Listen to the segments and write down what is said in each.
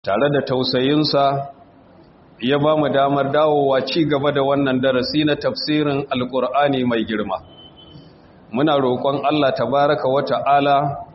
tare da tausayinsa ya ba mu damar dawowa ci gaba da wannan darasi na tafsirin alkur'ani mai girma muna roƙon Allah tabaraka wa ta'ala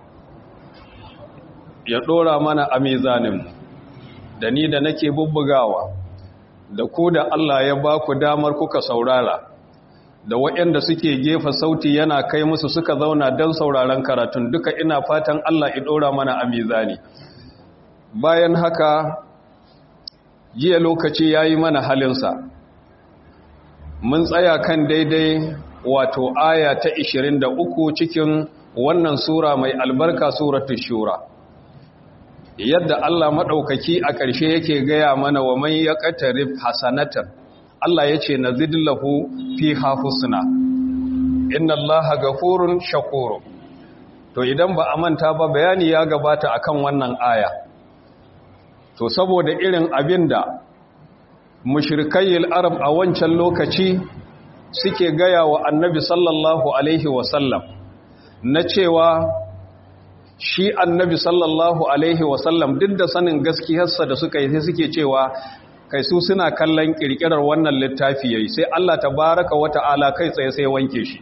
ya ɗora mana a mizaninmu da ni da nake bubbugawa da ku da Allah ya ba ku damar kuka saurara da waɗanda suke gefa sauti yana kai musu suka zauna don sauraron karatun duka ina fatan Allah ya ɗora mana a mizani bayan haka jiya lokaci ya yi mana halinsa mun tsaya kan daidai wato aya ta 23 cikin wannan sura mai albarka suratul shura yadda Allah maɗaukaki a ƙarshe yake gaya mana wa man ya ƙatarif hasanatan Allah ya ce na zidillahu fi hafusuna inna Allah gafurun shakuru to idan ba a manta ba bayani ya gabata akan wannan aya to saboda irin abin da mushrikayyil arab a wancan lokaci suke gaya wa annabi sallallahu alaihi wasallam na cewa shi annabi sallallahu alaihi wasallam duk da sanin gaskiyarsa da suka yi sai suke cewa kai su suna kallon kirkirar wannan littafi yayi sai Allah tabaraka wa ta'ala kai tsaye sai wanke shi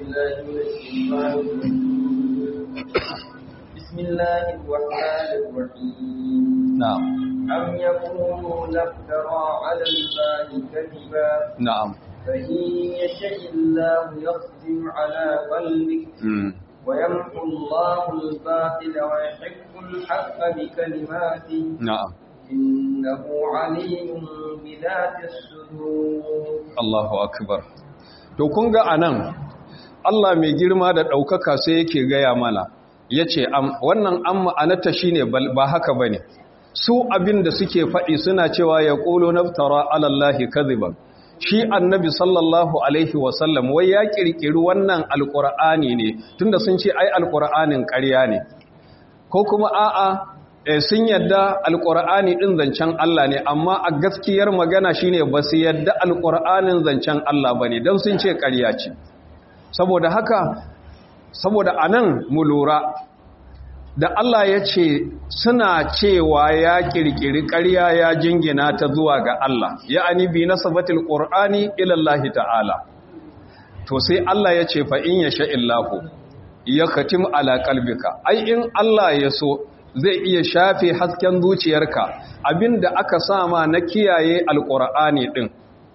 bismillahir rahmanir rahim na'am am yaquluna iftara 'ala allahi kadiba na'am fa in yasha illahu yaqdim 'ala qalbik ويمحو الله الباطل ويحق الحق بكلماته na'am إنه عليم بذات الصدور Allahu akbar to kun ga anan Allah mai girma da ɗaukaka sai yake gaya mana yace am wannan an ma'anarta shine ba haka bane su abin da suke faɗi suna cewa ya qulu naftara ala allahi kadhiban shi annabi sallallahu alaihi wasallam wai ya kirkiri wannan alqur'ani ne tunda sun ce ai alqur'anin ƙarya ne ko kuma a'a sun yadda alƙur'ani ɗin zancen Allah ne amma a gaskiyar magana shine ba su yadda alƙur'anin zancen Allah ba ne don sun ce ƙarya ce saboda haka saboda a nan mu lura da Allah ya ce suna cewa ya ƙirƙiri ƙarya ya jingina ta zuwa ga Allah ya anibi na sabatil ƙur'ani ilallahi ta'ala to sai Allah ya ce fa in ya sha'illahu ya katim ala kalbika ai in Allah ya so zai iya shafe hasken zuciyarka abinda aka sama na kiyaye alkur'ani din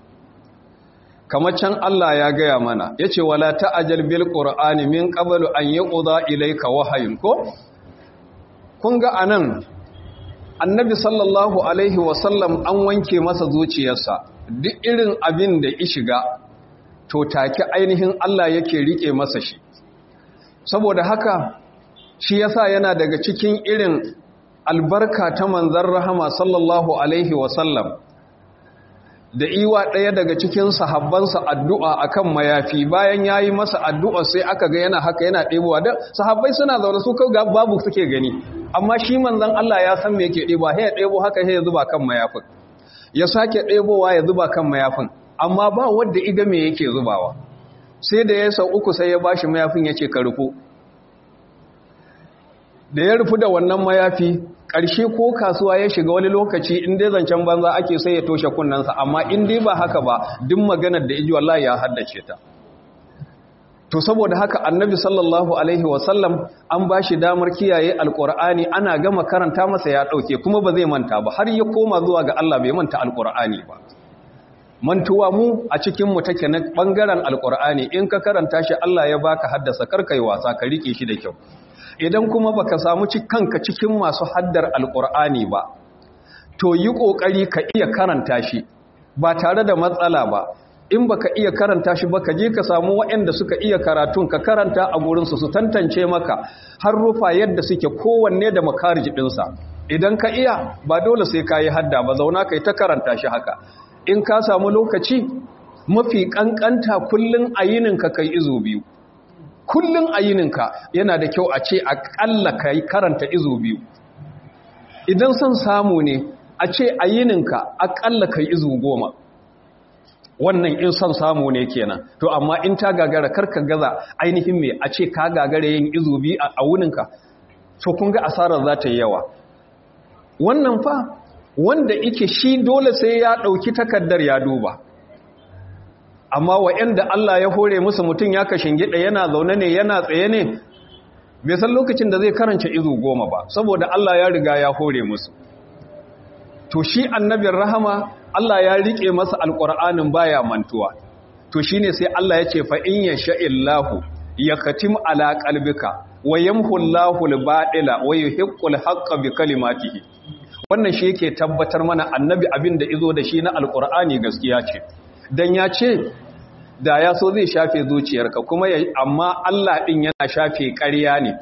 kamar can Allah ya gaya mana yace wala ta'ajal bil qur'ani min qablu an yuqda ilayka wahayun ko kun ga anan annabi sallallahu alaihi wasallam an wanke masa zuciyarsa duk irin abin da ya shiga to take ainihin Allah yake rike masa shi saboda haka shi yasa yana daga cikin irin albarka ta manzan rahama sallallahu alaihi wasallam da iwa ɗaya daga cikin sahabbansa addu'a akan mayafi bayan ya yi masa addu'a sai aka ga yana haka yana ɗebowa da sahabbai suna zaune su ga babu suke gani amma shi manzan Allah ya san me yake ɗebowa ya ɗebo haka ya zuba kan mayafin ya sake ɗebowa ya zuba kan mayafin amma ba wadda iga me yake zubawa sai da ya sau uku sai ya bashi mayafin ya ce ka rufu da ya rufu da wannan mayafi ƙarshe ko kasuwa ya shiga wani lokaci in dai zancen banza ake sai ya toshe kunnensa amma in dai ba haka ba duk maganar da iji wallahi ya haddace ta to saboda haka annabi sallallahu alaihi wasallam an ba shi damar kiyaye alkur'ani ana gama karanta masa ya ɗauke kuma ba zai manta ba har ya koma zuwa ga Allah bai manta alkur'ani ba mantuwa mu a cikinmu take na ɓangaren alkur'ani in ka karanta shi Allah ya baka haddasa karkai wasa ka rike shi da kyau idan kuma baka samu kanka cikin masu haddar alkur'ani ba to yi kokari ka iya karanta shi ba tare da matsala ba in baka iya karanta shi ba ka je ka samu waɗanda suka iya karatun ka karanta a gurinsu su tantance maka har rufa yadda suke kowanne da makarij ɗinsa idan ka iya ba dole sai ka yi hadda ba zauna ka yi ta karanta shi haka in ka samu lokaci mafi ƙanƙanta kullum a yininka kai izo biyu kullum a yininka yana da kyau a ce aƙalla ka yi karanta izo biyu idan son samu ne a ce a yininka aƙalla ka yi izo goma wannan in son samu ne kenan to amma in ta gagara karka gaza ainihin mai a ce ka gagara yin izo biyu a wuninka to kun ga asarar za ta yi yawa wannan fa wanda ike shi dole sai ya ɗauki takardar ya duba amma wa'yanda Allah ya hore musu mutum ya kashin gida yana zaune ne yana tsaye ne bai san lokacin da zai karanta izu goma ba saboda Allah ya riga ya hore musu to shi annabin rahama Allah ya rike masa alƙur'anin baya mantuwa to shine sai Allah ya ce fa in yasha'illahu yakatim ala qalbika wa yamhu Allahu al-batila wa yuhiqqu al-haqqa bi kalimatihi wannan shi yake tabbatar mana annabi abin da izo da shi na alqur'ani gaskiya ce dan ya ce da ya so zai shafe zuciyarka kuma amma Allah din yana shafe ƙarya ne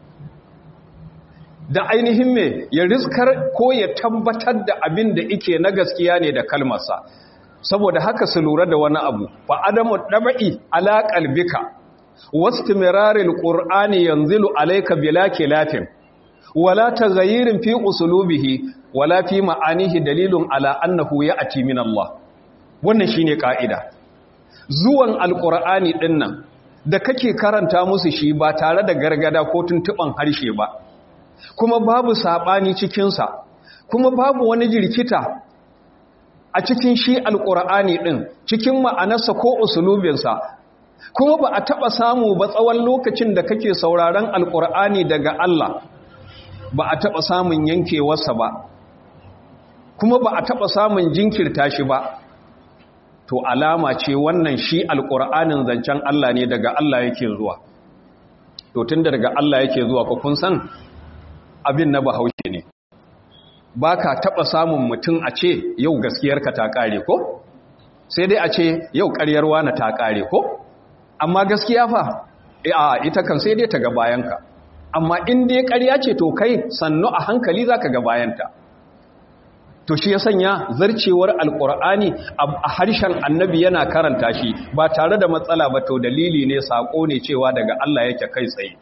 da ainihin me ya riskar ko ya tabbatar da abin da yake na gaskiya ne da kalmarsa saboda haka su lura da wani abu fa adamu dabai ala qalbika wastimirarin ƙur'ani yanzilu alaika bila kilafin wala taghayyirin fi usulubihi wala fi ma'anihi dalilun ala annahu ya'ti min Allah wannan shine kaida zuwan alqur'ani dinnan da kake karanta musu shi ba tare da gargada ko tuntuban harshe ba kuma babu sabani cikin sa kuma babu wani jirkita a cikin shi alqur'ani din cikin ma'anarsa ko usulubinsa kuma ba a taɓa samu ba tsawon lokacin da kake sauraron alƙur'ani daga Allah ba a taɓa samun yankewarsa ba kuma ba a taɓa samun jinkirta shi ba to alama ce wannan shi alƙur'anin zancen Allah ne daga Allah yake zuwa to tun da daga Allah yake zuwa ko kun san abin na bahaushe ne ba ka taɓa samun mutum a ce yau gaskiyarka ta ƙare ko sai dai a ce yau ƙaryarwa na ta ƙare ko amma gaskiya fa a ita kan sai dai ta ga bayanka amma in dai ƙarya ce to kai sannu a hankali za ka ga bayanta to shi ya sanya zarcewar alƙur'ani a harshen annabi yana karanta shi ba tare da matsala ba to dalili ne saƙo ne cewa daga Allah yake kai tsaye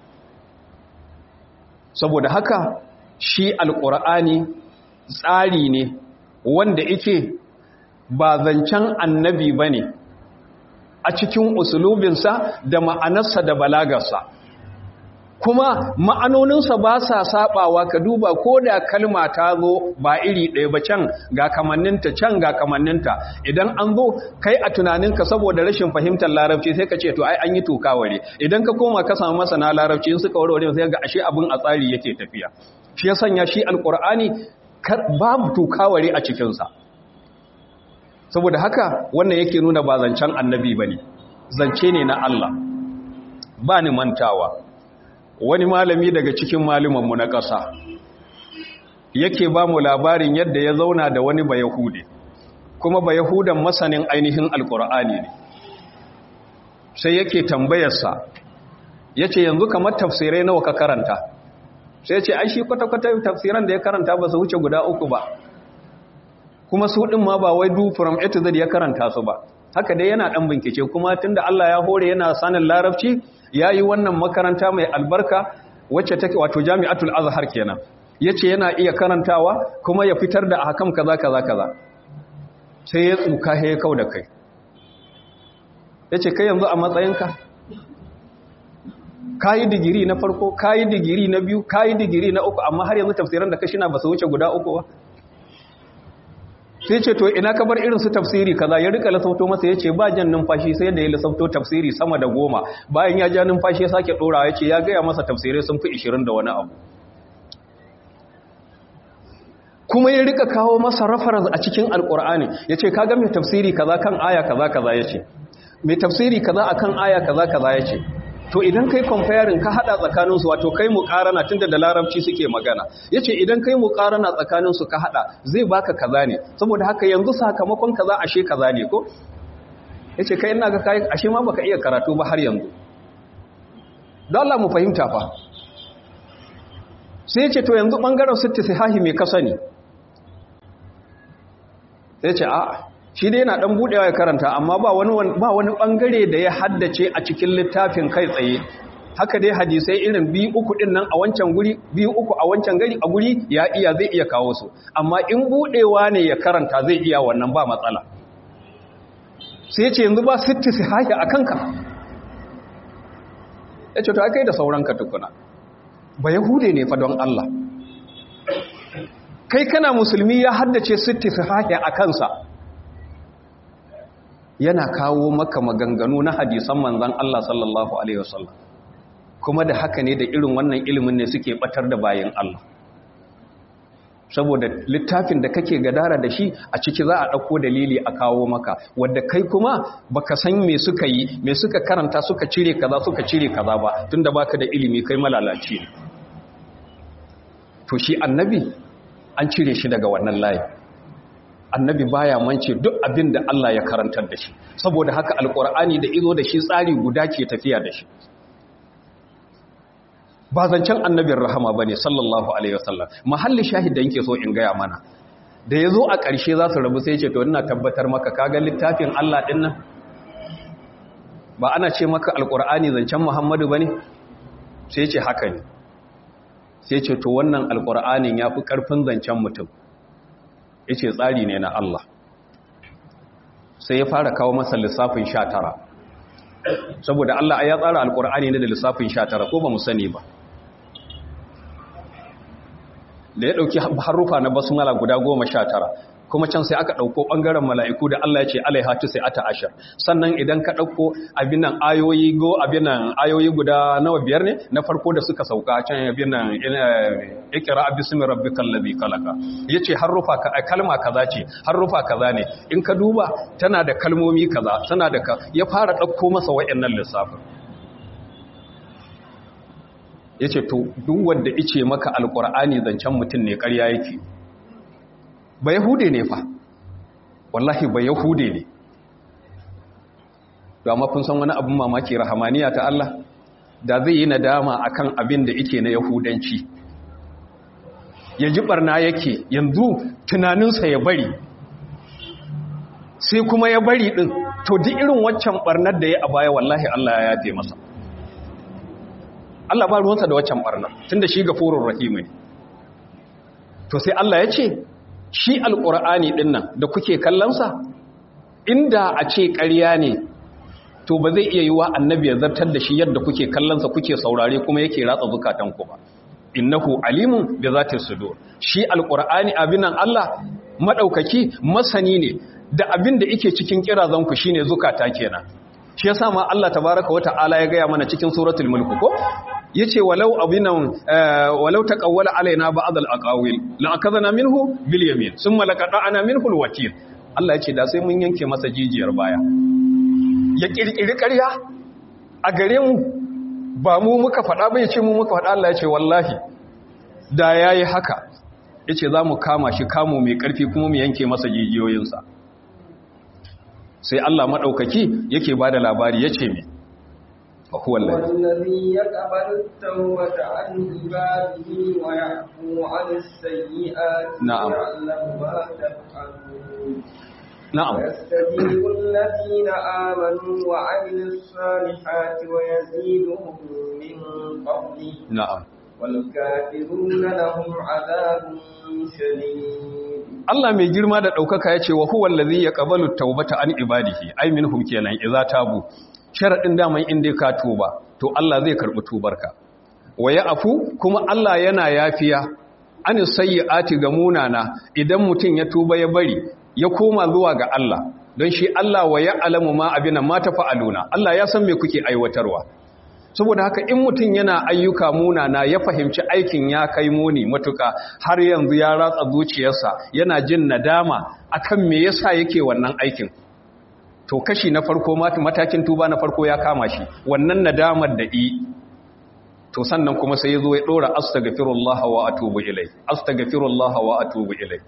saboda haka shi alƙur'ani tsari ne wanda ike ba zancen annabi ba ne a cikin usulubinsa da ma'anarsa da balagarsa kuma ma'anoninsa ba sa sabawa ka duba ko da kalma ta zo ba iri ɗaya ba can ga kamanninta can ga kamanninta idan an zo kai a tunaninka saboda rashin fahimtar larabci sai ka ce to ai an yi tukaware idan ka koma ka samu masana larabci in suka warware sai ga ashe abin a tsari yake tafiya shi ya sanya shi alkur'ani babu tukaware a cikinsa saboda haka wannan yake nuna ba zancen annabi ba ne zance ne na Allah ba ni mantawa wani malami daga cikin malumanmu na ƙasa yake ba mu labarin yadda ya zauna da wani bayahude kuma bayahudan masanin ainihin alkur'ani ne sai yake tambayarsa ya ce yanzu kamar tafsirai nawa ka karanta sai ce ai shi kwata-kwata tafsiran da ya karanta ba su wuce guda uku ba kuma su ɗin ma ba wai du from A to Z ya karanta su ba haka dai yana ɗan bincike kuma tunda Allah ya hore yana sanin larabci ya yi wannan makaranta mai albarka wacce take wato jami'atul azhar kenan yace yana iya karantawa kuma ya fitar da ahkam kaza kaza kaza sai ya tsuka he kau da kai yace kai yanzu a matsayinka kayi digiri na farko kayi digiri na biyu kayi digiri na uku amma har yanzu tafsiran da kashina ba su wuce guda uku ba sai ce to ina ka bar irin su tafsiri kaza ya rika lasauto masa ya ce ba jan numfashi sai da ya lasauto tafsiri sama da goma bayan ya ja numfashi ya sake ɗora ya ce ya gaya masa tafsirai sun fi ishirin da wani abu kuma ya rika kawo masa reference a cikin alkur'ani ya ce kaga mai tafsiri kaza kan aya kaza kaza ya ce mai tafsiri kaza akan aya kaza kaza ya ce to idan kai comparing ka hada tsakaninsu wato kai muqarana tunda da larabci suke magana yace idan kai muqarana tsakaninsu ka hada zai baka kaza ne saboda haka yanzu sakamakon kaza ashe kaza ne ko yace kai ina ga kai ashe ma baka iya karatu ba har yanzu don Allah mu fahimta fa sai yace to yanzu bangaren sitti sahihi me ka sani sai yace a'a shi dai yana dan budewa ya karanta amma ba wani ba wani bangare da ya haddace a cikin littafin kai tsaye haka dai hadisai irin biyu uku din nan a wancan guri biyu uku a wancan gari a guri ya iya zai iya kawo su amma in budewa ne ya karanta zai iya wannan ba matsala sai ya ce yanzu ba sitti sahihi a kanka ya ce to kai da sauranka tukuna ba yahude ne fa don Allah kai kana musulmi ya haddace sitti sahihi a kansa yana kawo maka maganganu na hadisan manzon Allah sallallahu alaihi wasallam kuma da haka ne da irin wannan ilimin ne suke batar da bayan Allah saboda littafin da kake gadara da shi a ciki za a ɗauko dalili a kawo maka wadda kai kuma baka san me suka yi me suka karanta suka cire kaza suka cire kaza ba tunda baka da ilimi kai malalaci ne to shi annabi an cire shi daga wannan layi annabi baya mance duk abin da Allah ya karantar da shi saboda haka alkur'ani da izo da shi tsari guda ke tafiya da shi ba zancen annabin rahama ba ne sallallahu alaihi wasallam mahalli shahid da yake so in gaya mana da ya zo a ƙarshe za su rabu sai ce to ina tabbatar maka kaga littafin Allah ɗin nan ba ana ce maka alƙur'ani zancen muhammadu ba ne sai ce haka ne sai ce to wannan alƙur'anin ya fi ƙarfin zancen mutum ya ce tsari ne na Allah sai ya fara kawo masa lissafin sha tara saboda Allah ya tsara alƙur'ani ne da lissafin sha tara ko ba mu sani ba da ya ɗauki harufa na basmala guda goma sha tara kuma can sai aka ɗauko ɓangaren mala'iku da Allah ya ce alaihatu sai ata ashir sannan idan ka ɗauko abin nan ayoyi go abin nan ayoyi guda nawa biyar ne na farko da suka sauka can abin nan ikira abismi rabbikal ladhi khalaqa yace harufa ka kalma kaza ce harufa kaza ne in ka duba tana da kalmomi kaza tana da ya fara ɗauko masa wayannan lissafin ya ce to duk wanda ice maka alkur'ani zancen mutum ne karya yake ba yahude ne fa wallahi ba yahude ne da amma kun san wani abin mamaki rahamaniya ta Allah da zai yi nadama akan abin da yake na yahudanci ya ji barna yake yanzu tunaninsa ya bari sai kuma ya bari din to duk irin waccan barnar da ya a baya wallahi Allah ya yafe masa Allah ba ruwansa da waccan barna tunda shi gafurur rahim ne to sai Allah ya ce shi alqur'ani din nan da kuke kallon sa inda a ce ƙarya ne to ba zai iya yiwa annabi ya zartar da shi yadda kuke kallon sa kuke saurare kuma yake ratsa zukatan ku ba innahu alimun bi zati sudur shi alqur'ani abinan Allah madaukaki masani ne da abin da yake cikin kirazan ku shine zukata kenan shi yasa ma Allah tabaaraka wa ta'ala ya gaya mana cikin suratul mulk ko yace walau abinan walau taqawwala alaina ba'd al-aqawil la akadna minhu bil yamin thumma laqata'na minhu al-watil Allah yace da sai mun yanke masa jijiyar baya ya kirkiri ƙarya a gare mu ba mu muka faɗa ba yace mu muka faɗa Allah yace wallahi da yayi haka yace za mu kama shi kamo mai ƙarfi kuma mu yanke masa jijiyoyinsa sai Allah madaukaki yake bada labari yace me وهو الذي يقبل التوبة عن عباده ويعفو عن السيئات نعم. ويعلم ما تفعلون na'am ويستجيب الذين آمنوا وعملوا الصالحات ويزيدهم من فضله na'am والكافرون لهم عذاب شديد Allah mai girma da ɗaukaka ya ce wa huwa allazi yaqbalu tawbata an ibadihi ai minhum kenan idza tabu sharadin daman inda ka tuba to Allah zai karbi tubarka wa afu kuma Allah yana yafiya an sayyi'ati ga munana idan mutum ya tuba ya bari ya koma zuwa ga Allah don shi Allah wa ya'lamu ma abina ma tafa'aluna Allah ya san me kuke aiwatarwa saboda haka in mutum yana ayyuka munana ya fahimci aikin ya kai muni matuka har yanzu ya ratsa zuciyarsa yana jin nadama akan me yasa yake wannan aikin to kashi na farko matakin tuba na farko ya kama shi wannan nadamar da i to sannan kuma sai ya zo ya dora astaghfirullah wa atubu ilai astaghfirullah wa atubu ilai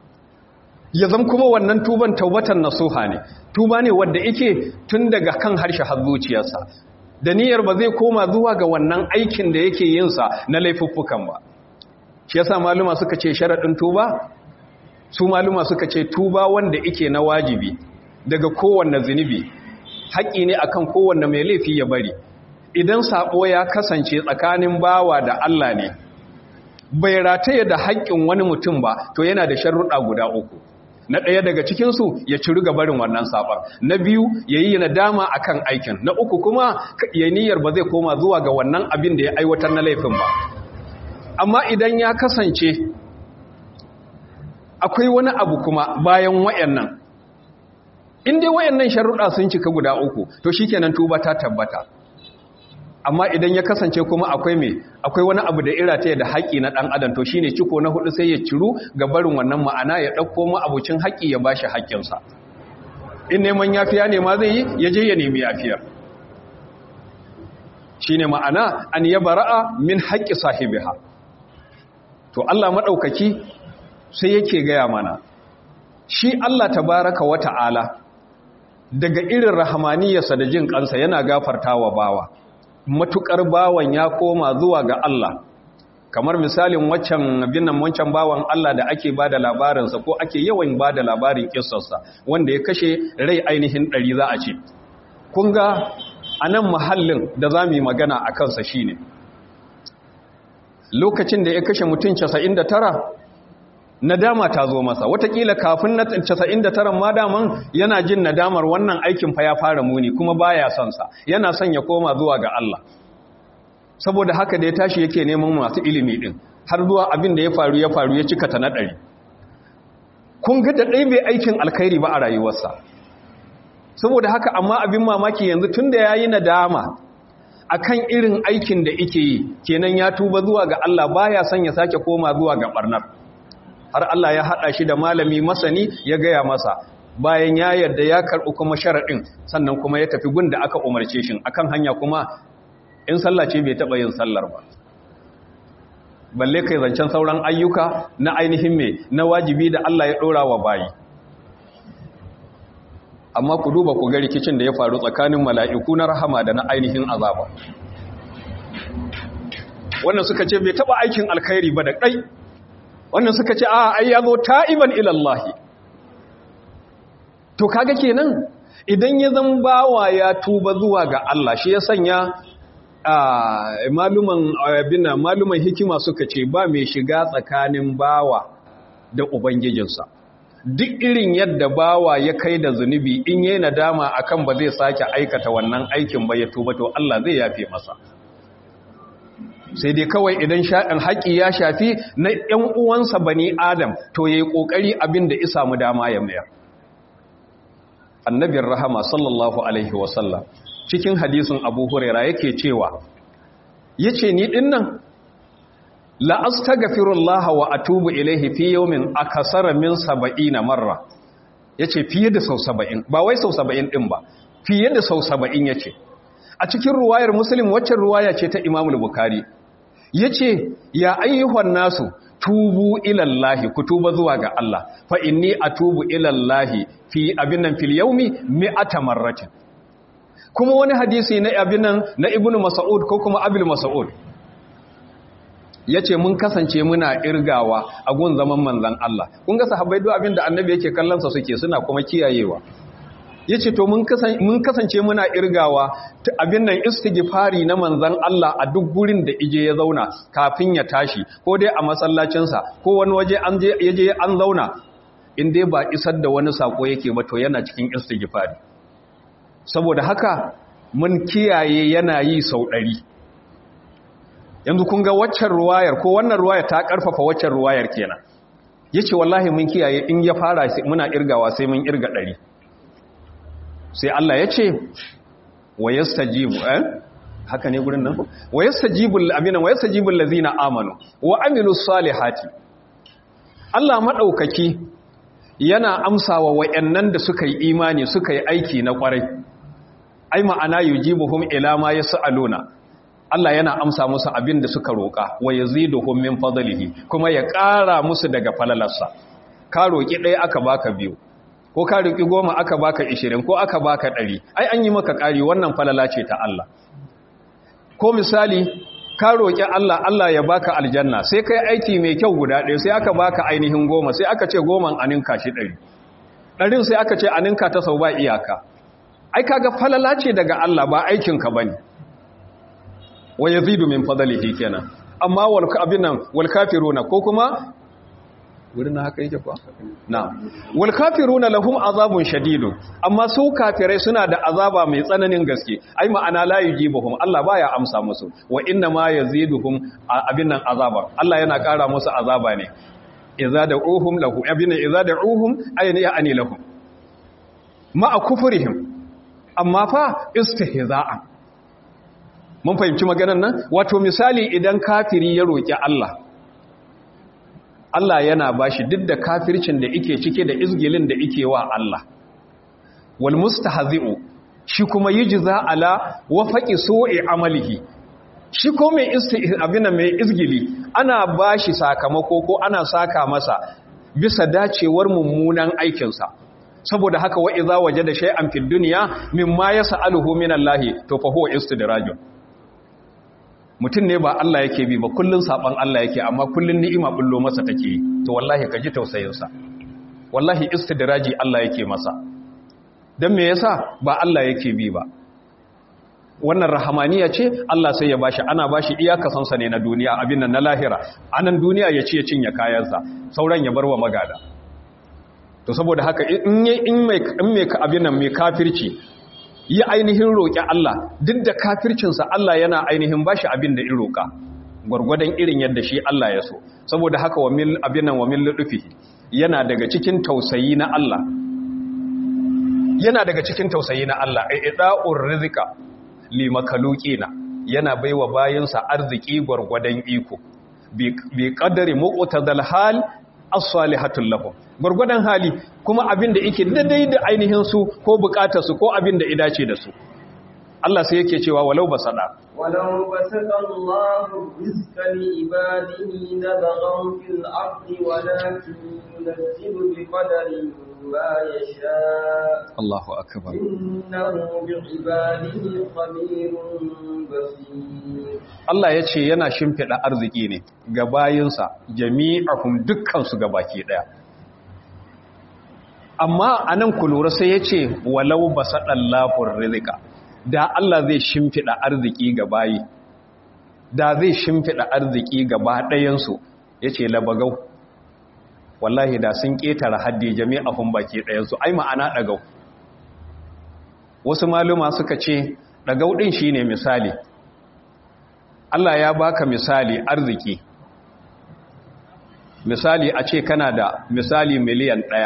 ya zama kuma wannan tuban taubatan nasuha ne tuba ne wanda yake tun daga kan harshe har zuciyarsa da niyyar ba zai koma zuwa ga wannan aikin da yake yin sa na laifuffukan ba shi yasa maluma suka ce sharadin tuba su maluma suka ce tuba wanda yake na wajibi daga kowanne zunubi haƙi ne akan kowanne mai laifi ya bari idan sabo ya kasance tsakanin bawa da Allah ne bai rataye da haƙƙin wani mutum ba to yana da sharuɗa guda uku na ɗaya daga cikinsu ya ciri gabarin wannan saɓar na biyu ya yi nadama a kan aikin na uku kuma ya niyyar ba zai koma zuwa ga wannan abin da ya aiwatar na laifin ba amma idan ya kasance akwai wani abu kuma bayan wayannan in dai wayannan sharuɗa sun cika guda uku to shikenan tuba ta tabbata amma idan ya kasance kuma akwai me akwai wani abu da irata da haƙi na ɗan adam to shine ciko na hudu sai ya ciru ga barin wannan ma'ana ya ɗauko mu abucin haƙi ya bashi haƙƙinsa in neman yafiya ne ma zai yi ya je ya nemi yafiyar shine ma'ana an yabara'a min haƙƙi sahibiha to Allah maɗaukaki sai yake gaya mana shi Allah tabaraka wa ta'ala daga irin rahamaniyarsa da jin kansa yana gafartawa bawa matukar bawan ya koma zuwa ga Allah kamar misalin waccan binnan wancan bawan Allah da ake bada labarinsa ko ake yawan bada labarin kissarsa wanda ya kashe rai ainihin ɗari za a ce kun ga a nan mahallin da za mu yi magana a kansa shine lokacin da ya kashe mutum 99 nadama ta zo masa watakila kafin na 99 ma daman yana jin nadamar wannan aikin fa ya fara muni kuma baya son sa yana son ya koma zuwa ga Allah saboda haka da ya tashi yake neman masu ilimi din har zuwa abin da ya faru ya faru ya cika ta na ɗari kun ga da ɗai bai aikin alkhairi ba a rayuwarsa saboda haka amma abin mamaki yanzu tun da ya yi nadama akan irin aikin da ike yi kenan ya tuba zuwa ga Allah baya son ya sake koma zuwa ga barnar har Allah ya haɗa shi da malami masani ya gaya masa bayan ya yarda ya karɓi kuma sharaɗin sannan kuma ya tafi gun da aka umarce shi akan hanya kuma in sallah ce bai taɓa yin sallar ba balle kai zancen sauran ayyuka na ainihin me na wajibi da Allah ya ɗora wa bayi amma ku duba ku ga rikicin da ya faru tsakanin mala'iku na rahama da na ainihin azaba wannan suka ce bai taɓa aikin alkhairi ba da ɗai wannan suka ce a ai ya zo ta'iban ilallahi to kaga kenan idan ya zan bawa ya tuba zuwa ga Allah shi ya sanya maluman abina maluman hikima suka ce ba mai shiga tsakanin bawa da ubangijinsa duk irin yadda bawa ya kai da zunubi in yi nadama akan ba zai sake aikata wannan aikin ba ya tuba to Allah zai yafe masa sai dai kawai idan sha'in haƙi ya shafi na ‘yan uwansa bani adam to ya yi ƙoƙari abin da isa mu dama ya mayar annabin rahama sallallahu alaihi wasallam cikin hadisin abu huraira yake cewa ya ce ni ɗin nan la'asta gafirullaha wa atubu ilaihi fi yaumin a kasara min saba'i na marra ya ce fiye da sau saba'in ba wai sau saba'in ɗin ba fiye da sau saba'in ya ce a cikin ruwayar musulun waccan ruwaya ce ta imamul bukari ya ce ya ayyuhan nasu tubu ilallahi ku tuba zuwa ga Allah fa inni atubu ilallahi fi abinan fil yaumi mi'ata marratin kuma wani hadisi na abinan na ibnu mas'ud ko kuma abil mas'ud yace mun kasance muna irgawa a gun zaman manzon Allah kun ga sahabbai duk abinda annabi yake kallon sa suke suna kuma kiyayewa ya ce to mun kasance muna irgawa abin nan istighfari na manzan Allah a duk gurin da ije ya zauna kafin ya tashi ko dai a masallacinsa ko wani waje an je an zauna in dai ba isar da wani sako yake ba to yana cikin istighfari saboda haka mun kiyaye yana yi sau ɗari yanzu kun ga waccan ruwayar ko wannan ruwayar ta ƙarfafa waccan ruwayar kenan ya ce wallahi mun kiyaye in ya fara muna irgawa sai mun irga ɗari sai Allah ya ce wa yastajibu eh haka ne gurin nan wa yastajibu amina wa yastajibu allazina amanu wa amilus salihati Allah madaukaki yana amsawa wayannan da suka yi imani suka yi aiki na kwarai ai ma'ana yujibuhum ila ma yasaluna Allah yana amsa musu abin da suka roka wa yaziduhum min fadlihi kuma ya ƙara musu daga falalarsa ka roki ɗaya aka baka biyu ko ka riƙi goma aka baka ishirin ko aka baka ɗari ai an yi maka ƙari wannan falala ce ta Allah ko misali ka roƙi Allah Allah ya baka aljanna sai kai aiki mai kyau guda ɗaya sai aka baka ainihin goma sai aka ce goman aninka shi ɗari ɗarin sai aka ce aninka ta sau ba iyaka ai kaga falala ce daga Allah ba aikinka ba ne wa yazidu min fadlihi kenan amma wal abinan wal kafiruna ko kuma wurin haka yake kuwa na wal kafiruna lahum azabun shadidun amma su kafirai suna da azaba mai tsananin gaske ai ma'ana la yujibuhum Allah baya amsa musu wa inna ma yaziduhum abin nan azaba Allah yana ƙara musu azaba ne idza da'uhum lahu abina idza da'uhum ayna ya'ani lahum ma'a kufrihim amma fa istihza'an mun fahimci maganar nan wato misali idan kafiri ya roki Allah Allah yana bashi duk da kafircin da yake cike da izgilin da yake wa Allah wal mustahzi'u shi kuma yujza ala wafaqi su'i amalihi shi ko mai abin mai izgili ana bashi sakamako ko ana saka masa bisa dacewar mummunan aikinsa saboda haka wa idza wajada shay'an fid dunya mimma yas'aluhu min Allah to fa huwa istidrajun mutum ne ba Allah yake bi ba kullun saban Allah yake amma kullun ni'ima bullo masa take to wallahi kaji tausayin sa wallahi istidraji Allah yake masa dan me yasa ba Allah yake bi ba wannan rahamaniya ce Allah sai ya bashi ana bashi iyakasansa ne na duniya abin nan na lahira anan duniya ya ce ya cinye kayansa sauran ya bar wa magada to saboda haka in in mai in mai abin nan mai kafirci yi ainihin roƙi Allah duk da kafircinsa Allah yana ainihin bashi abin da in roƙa gwargwadon irin yadda shi Allah ya so saboda haka wa mil abin nan wa mil ludufi yana daga cikin tausayi na Allah yana daga cikin tausayi na Allah i'da'ur rizqa li makalukina yana baiwa bayinsa arziki gwargwadon iko bi qadari muqtadal hal as-salihatul lahum gwargwadon hali kuma abin da yake daidai da ainihin su ko bukatar su ko abin da idace da su Allah sai yake cewa walau basada walau basada Allahu rizqa li ibadihi labaghaw fil ardi walakin yunzilu bi qadarin ma yasha Allahu akbar innahu bi ibadihi khabirun basir Allah ya ce yana shimfiɗa arziki ne ga bayinsa jami'ahum dukkansu ga baki ɗaya amma a nan ku lura sai ya ce walau ba saɗan lafin rizika da Allah zai shimfiɗa arziki ga bayi da zai shimfiɗa arziki gaba ɗayansu ya ce labagau wallahi da sun ƙetare haddi jami'ahum baki ɗayansu ai ma'ana ɗagau wasu maluma suka ce ɗagau ɗin shi ne misali Allah ya baka misali arziki misali a ce kana da misali miliyan ɗaya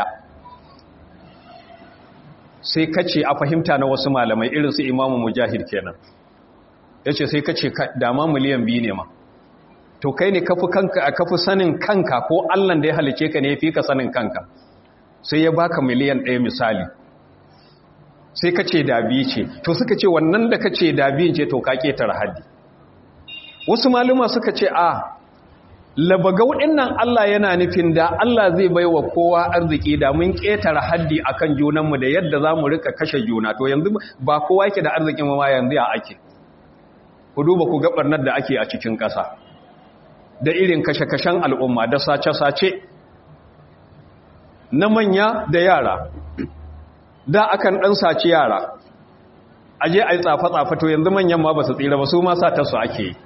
sai kace a fahimta na wasu malamai irin su imamu mujahid kenan ya ce sai kace dama miliyan biyu ne ma to kai ne kafi kanka kafi sanin kanka ko allan da ya halice ka ne ya fi ka sanin kanka sai ya baka miliyan ɗaya misali sai kace da biyu ce to suka ce wannan da kace da biyun ce to ka ketare haddi wasu maluma suka ce a labagau nan Allah yana nufin da Allah zai bai wa kowa arziki da mun ƙetare haddi akan junanmu da yadda za mu rika kashe juna to yanzu ba kowa yake da arzikin ma yanzu ya ake ku duba ku ga barnar da ake a cikin ƙasa da irin kashe-kashen al'umma da sace-sace na manya da yara da akan ɗan sace yara aje a yi tsafa-tsafa to yanzu manyan ma ba su tsira ba su ma satarsu ake yi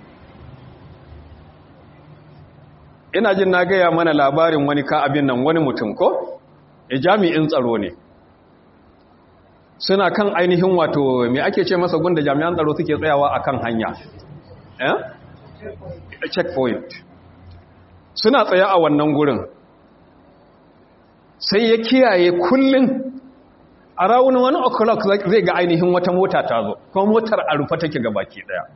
ina jin na gaya mana labarin wani ka abin nan wani mutum ko e jami'in tsaro ne suna kan ainihin wato me ake ce masa gunda jami'an tsaro suke tsayawa akan hanya eh checkpoint suna tsaya a wannan gurin sai ya kiyaye kullun a rawun wani o'clock zai ga ainihin wata mota ta zo kuma motar a rufe take baki daya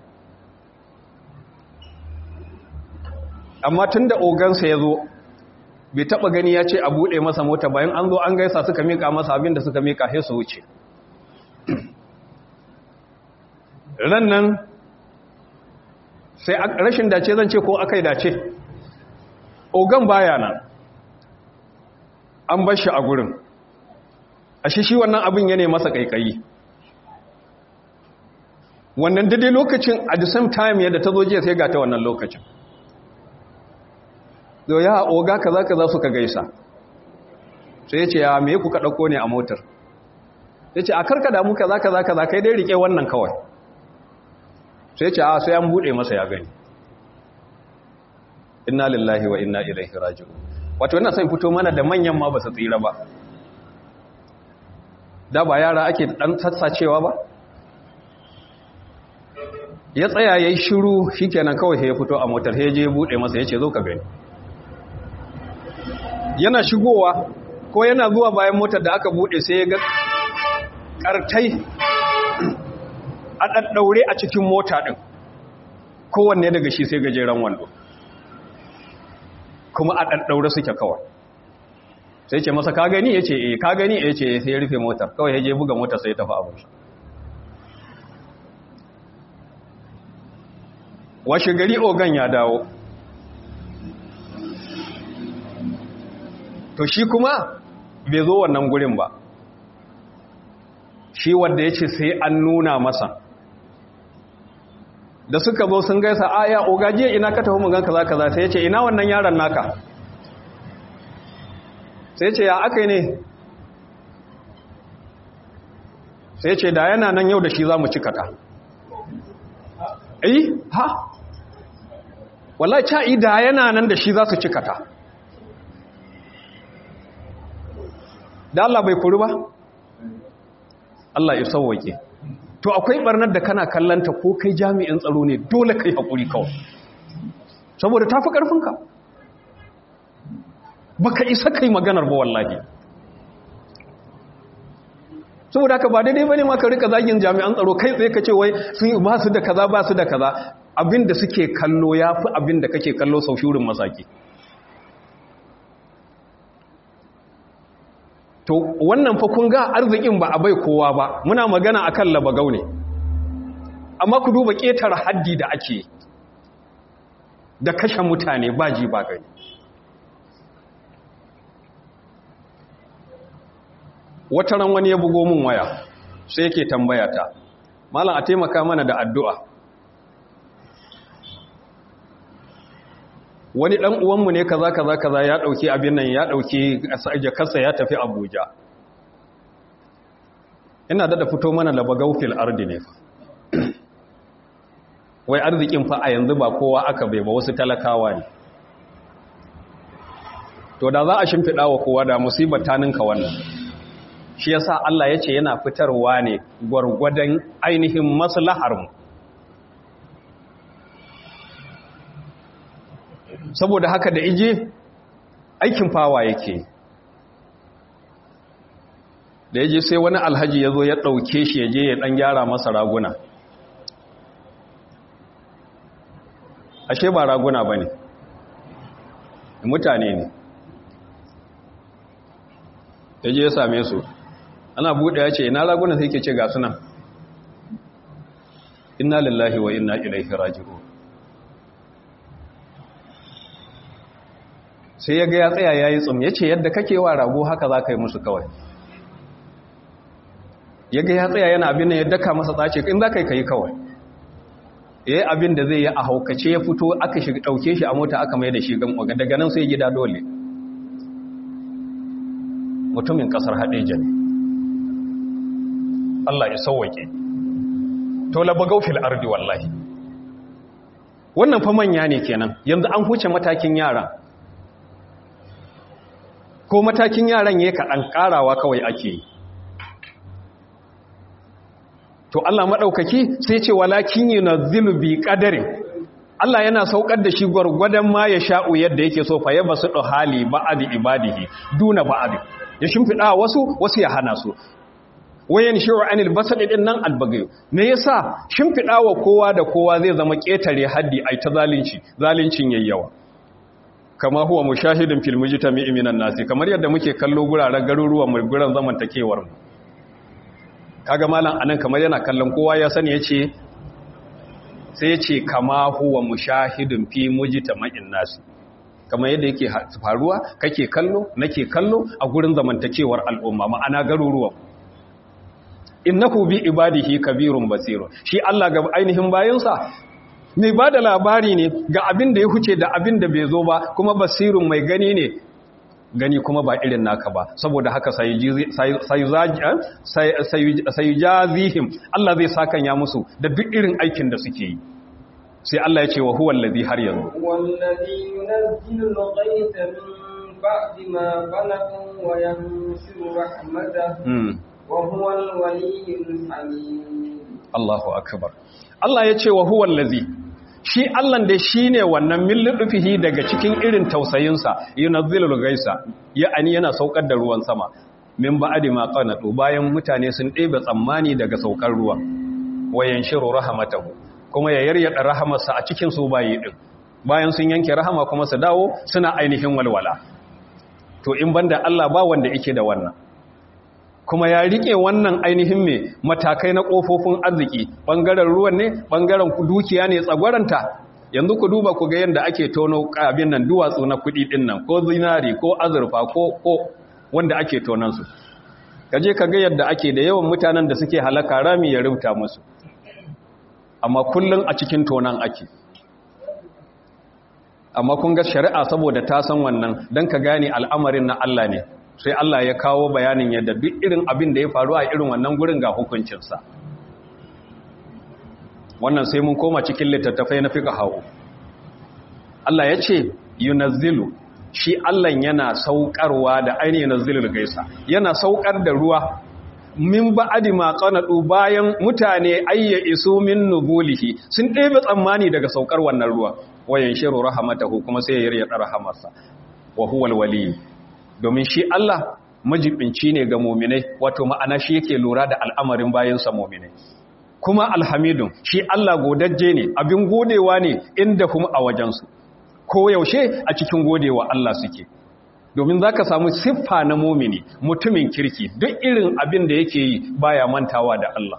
amma tun da ogansa ya zo bai taba gani ya ce a buɗe masa mota bayan an zo an gaisa suka mika masa abin da suka mika sai su wuce ran nan sai rashin dace zan ce ko aka yi dace ogan baya nan an bar shi a gurin a shi shi wannan abin ya ne masa kaikayi wannan daidai lokacin at the same time yadda ta zo jiya sai ga ta wannan lokacin da ya oga kaza kaza suka gaisa sai ya ce ya me kuka ɗauko ne a motar ya ce a karka damu kaza kaza kaza kai dai rike wannan kawai sai ya ce a sai an buɗe masa ya gani inna lillahi wa inna ilaihi raji'un wato wannan sai fito mana da manyan ma ba su tsira ba da ba yara ake dan sassacewa ba ya tsaya yayi shiru shikenan kawai sai ya fito a motar sai ya je buɗe masa ya ce zo ka gani yana shigowa ko yana zuwa bayan motar da aka bude sai ya ga kartai a ɗaɗɗaure a cikin mota ɗin kowanne daga shi sai gajeren wando kuma a ɗaɗɗaure suke kawai sai ce masa ka gani ya ce eh ka gani ya ce sai ya rufe motar kawai ya je buga motar sai ya tafi abin shi washe gari ogan ya dawo to shi kuma bai zo wannan gurin ba shi wanda ya ce sai an nuna masa da suka zo sun gaisa aya ogajiya ina ka tafi mugan kaza kaza sai ya ce ina wannan yaron naka sai ce ya aka ne sai ce da yana nan yau da shi za mu cika ta eh ha wallahi ca'i da yana nan da shi za su cika ta da Allah bai kuri ba Allah ya sauwake to akwai barnar da kana kallanta ko kai jami'in tsaro ne dole kai hakuri kawai saboda tafi karfinka baka isa kai maganar ba wallahi saboda haka ba daidai bane ma ka rika zagin jami'an tsaro kai tsaye kace wai sun ba su da kaza ba su da kaza abinda suke kallo yafi abinda kake kallo sau shurin masaki to wannan fa kun ga arzikin ba a bai kowa ba muna magana akan labagau ne amma ku duba ƙetare haddi da ake da kashe mutane ba ji ba gani wata ran wani ya bugo min waya sai yake tambaya ta malam a taimaka mana da addu'a wani ɗan uwanmu ne kaza kaza kaza ya ɗauki abin nan ya ɗauki jakarsa ya tafi abuja ina daɗa fito mana labagau fil ardi ne fa wai arzikin fa a yanzu ba kowa aka bai ba wasu talakawa ne to da za a shimfiɗa wa kowa da musibar ta ninka wannan shi yasa Allah ya ce yana fitarwa ne gwargwadon ainihin maslaharmu saboda haka da ije aikin fawa yake da yaje sai wani alhaji ya zo ya ɗauke shi ya je ya ɗan gyara masa raguna ashe ba raguna ba ne mutane ne ya je ya same su ana buɗe ya ce ina raguna sai ke ce ga sunan inna lillahi wa inna ilaihi raji'un sai ya ga ya tsaya ya yi tsum ya ce yadda kake wa rago haka za ka yi musu kawai ya ga ya tsaya yana abin da ya daka masa tsace in za ka yi ka yi kawai ya yi abin da zai yi a haukace ya fito aka shi ɗauke shi a mota aka mai da shi gan daga nan sai gida dole mutumin ƙasar haɗeja ne Allah ya sauwake to labagau fil ardi wallahi wannan fa manya ne kenan yanzu an huce matakin yara ko matakin yaran ya kaɗan ƙarawa kawai ake yi to Allah maɗaukaki sai ce walakin yi na zilubi ƙadarin Allah yana saukar da shi gwargwadon ma ya sha'u yadda yake so fa yaba su hali ba'adi ibadihi duna ba'adi ya shimfiɗa wasu wasu ya hana su wayan shi'u anil basad din nan albagayo me yasa shimfiɗa wa kowa da kowa zai zama ƙetare haddi ai ta zalunci zaluncin yayyawa kama huwa mushahidin fil mujtami'i minan nasi kamar yadda muke kallo guraren garuruwan mu guran zamantakewar mu kaga malam anan kamar yana kallon kowa ya sani yace sai yace kama huwa mushahidin fi mujtama'in nasi kamar yadda yake faruwa kake kallo nake kallo a gurin zamantakewar al'umma ma'ana garuruwan innahu bi ibadihi kabirun basirun shi Allah ga ainihin bayansa mai ba da labari ne ga abin da ya huce da abin da bai zo ba kuma basirun mai gani ne gani kuma ba irin naka ba saboda haka sai jazihim Allah zai sakan ya musu da duk irin aikin da suke yi sai Allah ya ce wa huwa allazi har yanzu wallazi yunzilu al-ghaytha min ba'di ma qanatu wa yanshuru rahmatahu wa huwa al-waliyyul hamid Allahu akbar Allah ya ce wa huwa allazi shi Allah dai shine wannan millufihi daga cikin irin tausayinsa yunazzilul gaisa ya ani yana saukar da ruwan sama min ba'di ma qanatu bayan mutane sun ɗebe tsammani daga saukar ruwan wayan shiru rahmatahu kuma ya yaryada rahamarsa a cikin su bayi din bayan sun yanke rahama kuma su dawo suna ainihin walwala to in banda Allah ba wanda yake da wannan kuma ya rike wannan ainihin me matakai na kofofin arziki bangaren ruwan ne bangaren dukiya ne tsagwaranta yanzu ku duba ku ga yanda ake tono abin nan duwatsu na kudi din nan ko zinari ko azurfa ko ko wanda ake tonan su kaje ka ga yadda ake da yawan mutanen da suke halaka rami ya rubuta musu amma kullun a cikin tonan ake amma kun ga shari'a saboda ta san wannan don ka gane al'amarin na Allah ne sai Allah ya kawo bayanin yadda duk irin abin da ya faru a irin wannan gurin ga hukuncinsa wannan sai mun koma cikin littattafai na fika hau Allah ya ce yunazzilu shi Allah yana saukarwa da ainihin yunazzilul gaisa yana saukar da ruwa min ba'adi ma qanadu bayan mutane ayya isu min nubulihi sun ɗebe tsammani daga saukar wannan ruwa wayan shiru rahamatahu kuma sai ya yarda rahamarsa wa huwal wali domin shi Allah majibinci ne ga mu'minai wato ma'ana shi yake lura da al'amarin bayansa mu'minai kuma alhamidun shi Allah godajje ne abin godewa ne inda kuma a wajensu ko yaushe a cikin godewa Allah suke domin za ka samu siffa na mumini mutumin kirki duk irin abin da yake yi baya mantawa da Allah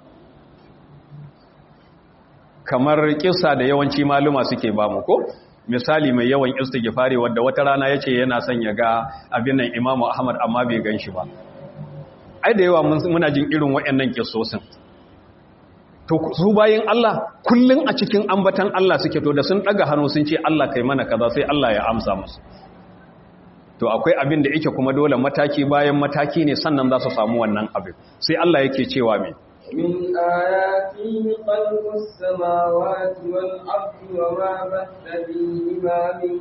kamar kisa da yawanci maluma suke ba mu ko misali mai yawan istighfari wadda wata rana yace yana son ya ga abin nan Imam Ahmad amma bai gan shi ba ai da yawa muna jin irin waɗannan kissosin to su bayin Allah kullun a cikin ambatan Allah suke to da sun daga hannu sun ce Allah kai mana kaza sai Allah ya amsa musu to akwai abin da yake kuma dole mataki bayan mataki ne sannan za su samu wannan abin sai Allah yake cewa me من آياته خلق السماوات والأرض وما بث فيهما من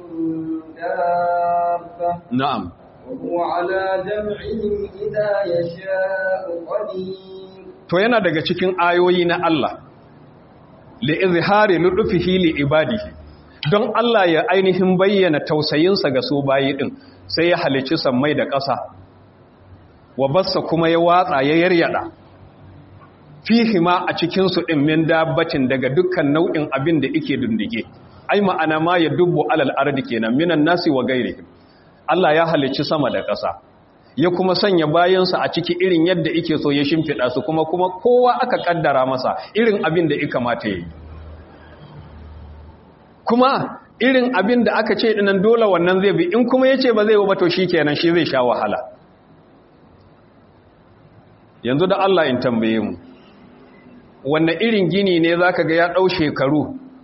دابة na'am وهو على جمعهم إذا يشاء قدير to yana daga cikin ayoyi na Allah li izhari ludufihi li ibadihi don Allah ya ainihin bayyana tausayinsa ga su bayi din sai ya halicci sammai da ƙasa wa bassa kuma ya watsa ya yaryada fihi ma a cikin su din min dabbatin daga dukkan nau'in abin da yake dundige ai ma'ana ma ya dubbu alal ardi kenan minan nasi wa ghairihim Allah ya halicci sama da ƙasa ya kuma sanya bayansa a ciki irin yadda ike so ya shimfiɗa su kuma kuma kowa aka ƙaddara masa irin abin da ika mata yi kuma irin abin da aka ce ɗinan dole wannan zai bi in kuma ya ce ba zai ba to shi kenan shi zai sha wahala yanzu da Allah in tambaye mu wanne irin gini ne za ka ga ya ɗau shekaru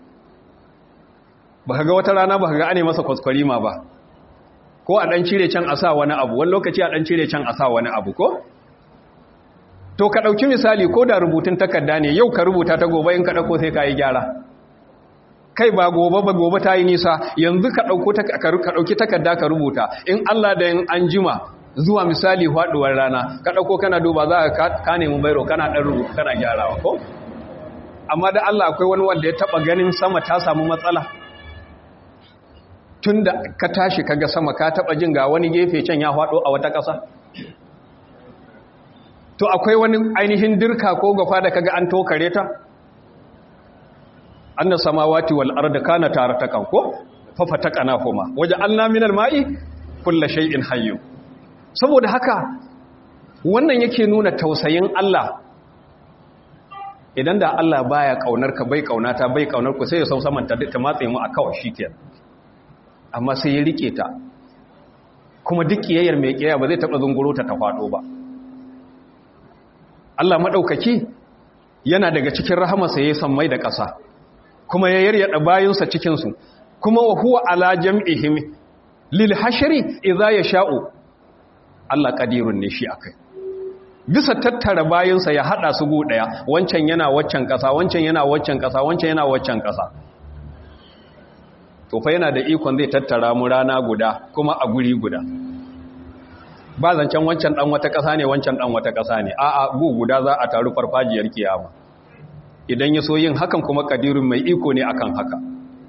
ba ka ga wata rana ba ka ga ane masa kwaskwarima ba ko a ɗan cire can a sa wani abu wani lokaci a ɗan cire can a sa wani abu ko? to ka ɗauki misali ko da rubutun takarda ne yau ka rubuta ta gobe in ka ɗauko sai ka yi gyara kai ba gobe ba gobe ta yi nisa yanzu ka ɗauki takarda ka rubuta in Allah da yin an jima zuwa misali faɗuwar rana ka ɗauko kana duba za ka nemi bairo kana ɗan rubutu kana gyarawa ko? amma da Allah akwai wani wanda ya taɓa ganin sama ta samu matsala tun da ka tashi kaga sama ka taba jin ga wani gefe can ya faɗo a wata ƙasa to akwai wani ainihin dirka ko gafa da kaga an tokare ta anna samawati wal arda kana taratakan ko fa fatakana huma waja'alna minal ma'i kullu shay'in hayy saboda haka wannan yake nuna tausayin Allah idan da Allah baya kaunar ka bai kaunata bai kaunar ku sai ya sau saman ta matse mu a kawai shikenan amma sai ya rike ta kuma duk kiyayyar mai kiyaya ba zai taba zunguro ta ta fado ba Allah madaukaki yana daga cikin rahamarsa yayin sammai da ƙasa kuma ya yaryada bayinsa cikin su kuma wa huwa ala jam'ihim lil hashri idza yasha'u Allah qadirun ne shi akai bisa tattara bayinsa ya hada su go daya wancan yana waccan ƙasa wancan yana waccan ƙasa wancan yana waccan ƙasa to fa yana da ikon zai tattara mu rana guda kuma a guri guda ba zancen wancan dan wata ƙasa ne wancan dan wata ƙasa ne a'a gu guda za a taru farfajiyar kiyama idan ya so yin hakan kuma kadirun mai iko ne akan haka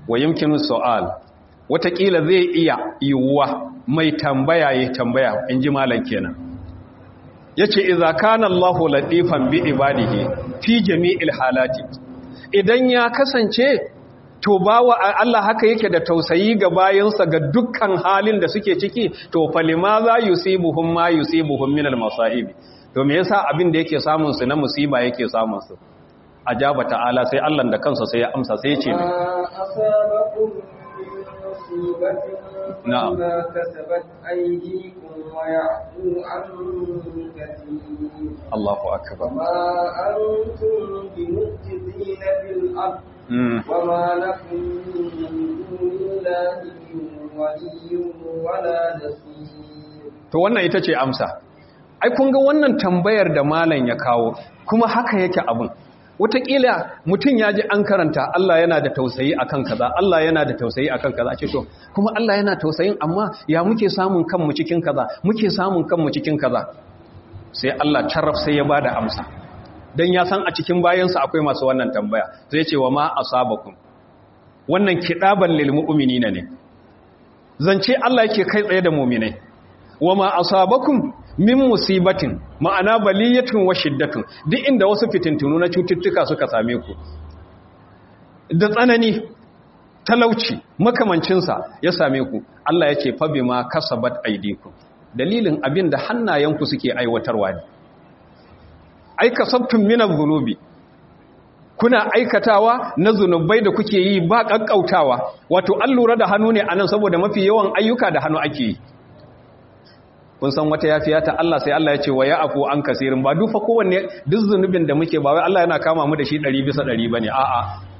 wa yumkinu su'al watakila zai iya yiwuwa mai tambaya ya tambaya in ji malam kenan yace idza kana Allahu latifan bi ibadihi fi jami'il halati idan ya kasance to bawa Allah haka yake da tausayi ga bayansa ga dukkan halin da suke ciki to falima za yusibuhum ma yusibuhum min al-masa'ib to me yasa abin da yake samun su na musiba yake samun su ajaba ta'ala sai Allah da kansa sai ya amsa sai ya ce asabakum musibatin Na'am. ma kasabat aydikum wa ya'fu an kathir Allahu akbar وما أنتم بمعجزين في الأرض mm. وما لكم من دون الله من ولي ولا نصير to wannan ita ce amsa ai kun ga wannan tambayar da malam ya kawo kuma haka yake abin wataƙila mutum ya ji an karanta Allah yana da tausayi akan kaza Allah yana da tausayi akan kaza ce to kuma Allah yana tausayin amma ya muke samun kanmu cikin kaza muke samun kanmu cikin kaza sai Allah carraf sai ya bada amsa dan ya san a cikin bayansa akwai masu wannan tambaya zai ce wa ma asabakum wannan kidaban lil mu'minina ne zance Allah yake kai tsaye da mu'minai wa ma asabakum min musibatin ma'ana baliyatun wa shiddatun duk inda wasu fitintunu na cututtuka suka same ku da tsanani talauci makamancinsa ya same ku Allah ya ce fa bima kasabat aydikum dalilin abin da hannayenku suke aiwatarwa ne ai kasabtum min adh-dhunubi kuna aikatawa na zunubai da kuke yi ba kakkautawa wato an lura da hannu ne anan saboda mafi yawan ayyuka da hannu ake yi kun san wata yafiya ta Allah sai Allah ya ce wa ya'fu an kasirin ba dufa kowanne duk zunubin da muke ba wai Allah yana kama mu da shi 100 bisa 100 bane a'a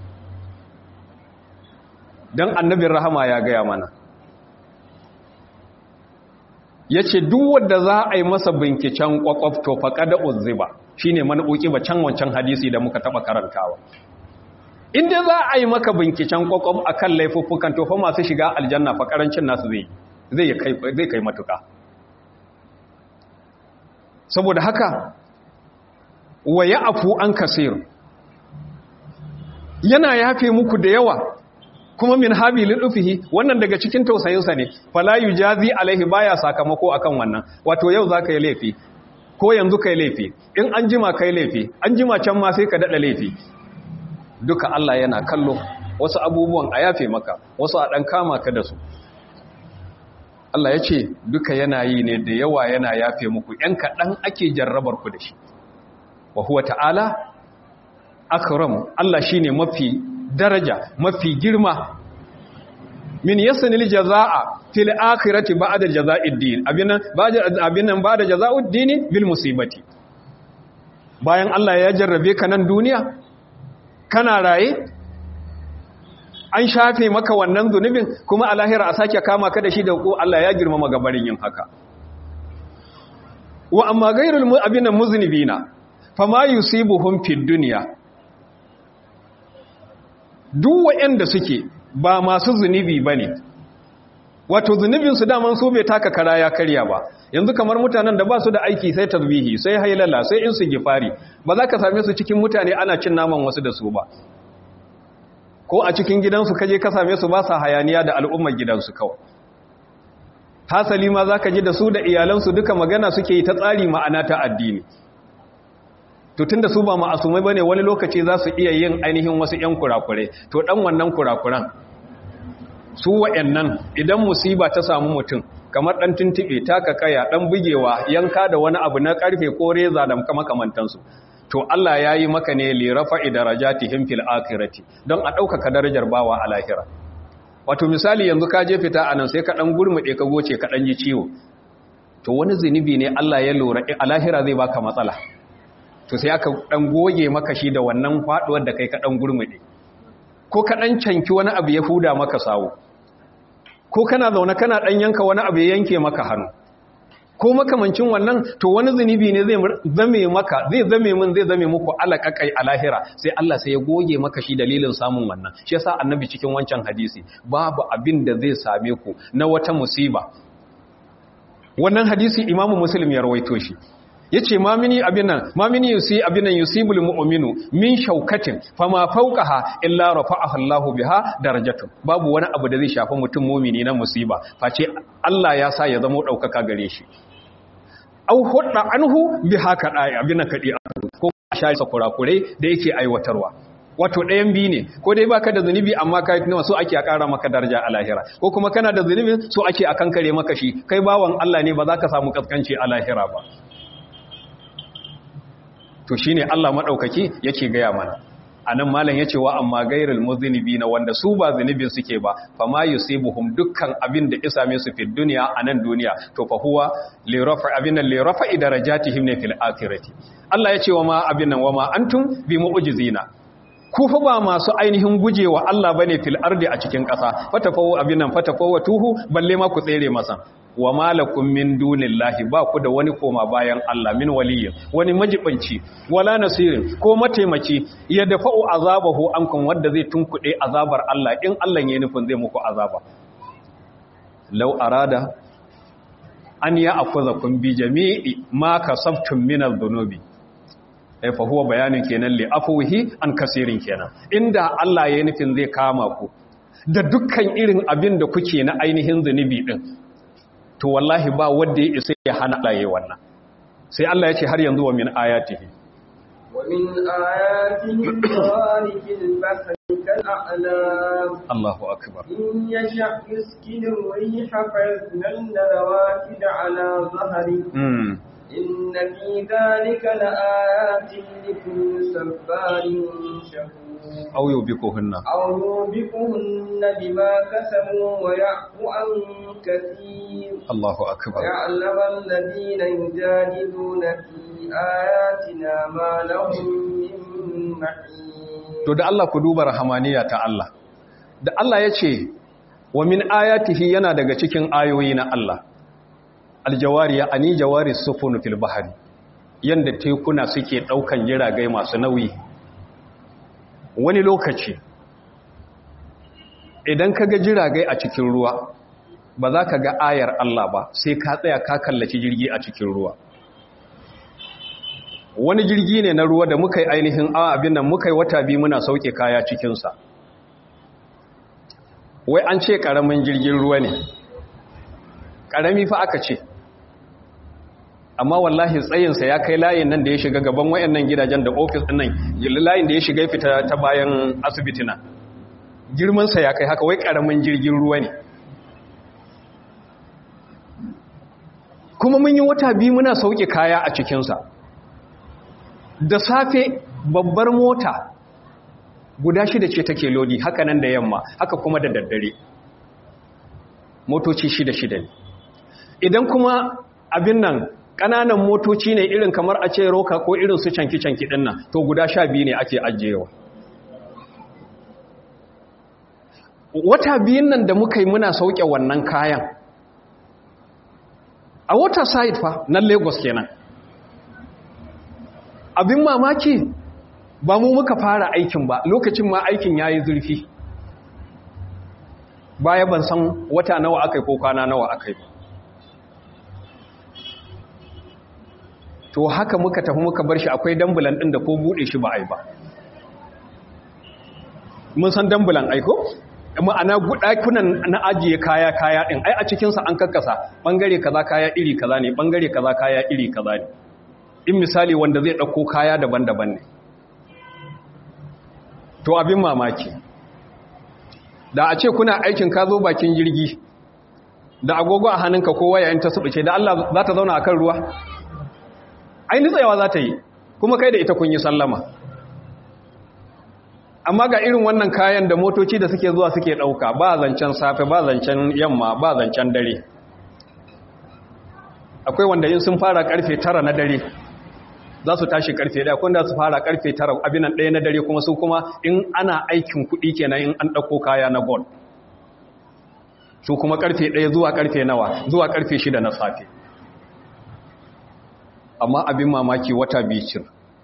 dan annabin rahama ya gaya mana yace duk wanda za a yi masa binkicen kwakwaf to faqada uzziba shine man ba can wancan hadisi da muka taba karantawa inda za a yi maka binkicen kwakwaf akan laifuffukan to fa masu shiga aljanna fa karancin nasu zai zai kai zai kai matuka saboda haka wa ya afu an kasir yana yafe muku da yawa kuma min habi lidufihi wannan daga cikin tausayinsa ne fala yujazi alaihi baya sakamako akan wannan wato yau zaka yi laifi ko yanzu kai laifi in an jima kai laifi an jima can ma sai ka dada laifi duka Allah yana kallo wasu abubuwan a yafe maka wasu a dan kama ka da su Allah ya ce duka yana yi ne da yawa yana yafe muku ‘yan kaɗan ake jarrabar ku da shi. Wa huwa ta'ala, akram Allah shi ne mafi daraja, mafi girma. Min yasanil jaza'a fil akhirati ba'da jaza'id din abin nan ba'da jaza'ud dini bil musibati. Bayan Allah ya jarrabe ka nan duniya, kana raye, an shafe maka wannan zunubin kuma a lahira a sake kama ka da shi da ko Allah ya girmama gabarin yin haka wa amma gairul abinan muznibina fama yusibuhum fid dunya duk wanda suke ba masu zunubi bane wato zunubin su daman su bai taka kara ya karya ba yanzu kamar mutanen da ba su da aiki sai tasbihi sai hailala sai in su gifari ba za ka same su cikin mutane ana cin naman wasu da su ba ko a cikin gidansu kaje ka same su ba sa hayaniya da al'ummar gidansu kawai hasali ma za ka ji da su da iyalansu duka magana suke yi ta tsari ma'ana ta addini to tun da su ba ma'asumai ba ne wani lokaci za su iya yin ainihin wasu 'yan kurakure to ɗan wannan kurakuran su wa'yannan idan musiba ta samu mutum kamar ɗan tuntuɓe taka kaya ɗan bugewa yanka da wani abu na ƙarfe ko reza da makamantansu to Allah ya yi maka ne lirafa idarajatihim fil akhirati don a ɗaukaka darajar bawa a lahira wato misali yanzu ka je fita anan sai ka ɗan gurmuɗe ka goce ka ɗan ji ciwo to wani zunubi ne Allah ya lura a lahira zai baka matsala to sai aka ɗan goge maka shi da wannan faɗuwar da kai ka ɗan gurmuɗe ko ka ɗan canki wani abu ya huda maka sawo ko kana zaune kana ɗan yanka wani abu ya yanke maka hannu ko makamancin wannan to wani zunubi ne zai zame maka zai zame min zai zame muku alaƙaƙai a lahira sai Allah sai ya goge maka shi dalilin samun wannan shi yasa annabi cikin wancan hadisi babu abin da zai same ku na wata musiba wannan hadisi imamu muslim ya rawaito shi yace ma mini abin nan ma mini yusi abin nan yusibul mu'minu min shaukatin fama fawqaha illa rafa'ahu Allahu biha darajatun babu wani abu da zai shafi mutum mu'mini na musiba face Allah ya sa ya zama daukaka gare shi au hudda anhu biha kadai abin nan kadi ko shayi kurakurai da yake aiwatarwa wato ɗayan biyu ne ko dai baka da zunubi amma kai kuma so ake a ƙara maka daraja a lahira ko kuma kana da zunubi so ake a kankare maka shi kai bawan Allah ne ba za ka samu kaskanci a lahira ba to shine Allah madaukaki yake gaya mana anan malam yace wa amma gairul na wanda su ba zunubin suke ba fama yusibuhum dukkan abin da isa me su fi duniya anan duniya to fa huwa li rafa abin li rafa darajatihim ne fil akhirati Allah yace wa ma abin nan wa ma antum bi mu'jizina ku fa ba masu ainihin gujewa Allah bane fil ardi a cikin ƙasa fatafawu abin nan fatafawu tuhu balle ma ku tsere masa wa malakum min dunillahi ba ku da wani koma bayan Allah min waliyyin wani majibanci wala nasirin ko mataimaki ya dafa'u azabahu ankum wanda zai tunkuɗe azabar Allah in Allah ya nufin zai muku azaba law arada an ya akuzakum bi jami'i ma kasabtum min adh-dhunubi ai fa huwa bayanin kenan li afwihi an kasirin kenan inda Allah ya nufin zai kama ku da dukkan irin abin da kuke na ainihin zunubi din to wallahi ba wanda ya isa ya hana Allah yayin wannan sai Allah ya ce har yanzu wa min ayatihi wa min ayatihi tawarikil bahri kal a'lam Allahu akbar in yasha yuskilu riha fa yaznalna rawakid ala dhahri mm إن في ذلك لآيات لكل صبار شكور aw yubikuhunna أو يوبقهن بما كسبوا ويعفو عن كثير Allahu akbar ويعلم الذين يجادلون في آياتنا ما لهم من محيط to da Allah ku duba rahamaniya ta Allah da Allah ya ce wa min ayatihi yana daga cikin ayoyi na Allah aljawariya ani jawari sufunu fil bahari yanda tekuna suke daukan jiragai masu nauyi wani lokaci idan ka ga jiragai a cikin ruwa ba za ka ga ayar Allah ba sai ka tsaya ka kallaci jirgi a cikin ruwa wani jirgi ne na ruwa da muka yi ainihin a abin nan muka yi wata biyu muna sauke kaya cikinsa wai an ce ƙaramin jirgin ruwa ne ƙarami fa aka ce amma wallahi tsayinsa ya kai layin nan da ya shiga gaban wayannan gidajen da ofis ɗin nan layin da ya shiga fita ta bayan asibitina girmansa ya kai haka wai ƙaramin jirgin ruwa ne kuma mun yi wata biyu muna sauke kaya a cikinsa da safe babbar mota guda shida ce take lodi haka nan da yamma haka kuma da daddare motoci shida shida ne idan kuma abin nan ƙananan motoci ne irin kamar a ce roka ko irin su canki-canki ɗin nan to guda sha biyu ne ake ajiyewa wata biyun nan da muka yi muna sauke wannan kayan a wata side fa na lagos kenan abin mamaki ba mu muka fara aikin ba lokacin ma aikin ya yi zurfi baya ban san wata nawa aka yi ko kwana nawa aka yi to haka muka tafi muka bar shi akwai dambulan ɗin da ko buɗe shi ba a yi ba mun san dambulan aiko? ma'ana ɗakunan na ajiye kaya kaya ɗin ai a cikinsa an kakkasa ɓangare kaza kaya iri kaza ne ɓangare kaza kaya iri kaza ne in misali wanda zai ɗauko kaya daban-daban ne to abin mamaki da a ce kuna aikin ka zo bakin jirgi da agogo a hannunka ko waya in ta subuce da Allah za ta zauna a kan ruwa ai nitsayawa za ta yi kuma kai da ita kun yi sallama amma ga irin wannan kayan da motoci da suke zuwa suke ɗauka ba zancen safe ba zancen yamma ba zancen dare akwai wanda yin sun fara karfe tara na dare za su tashi karfe daya kun da su fara karfe tara abinan ɗaya na dare kuma su kuma in ana aikin kuɗi kenan in an ɗauko kaya na gold su kuma karfe ɗaya zuwa karfe nawa zuwa karfe shida na safe amma abin mamaki wata bicir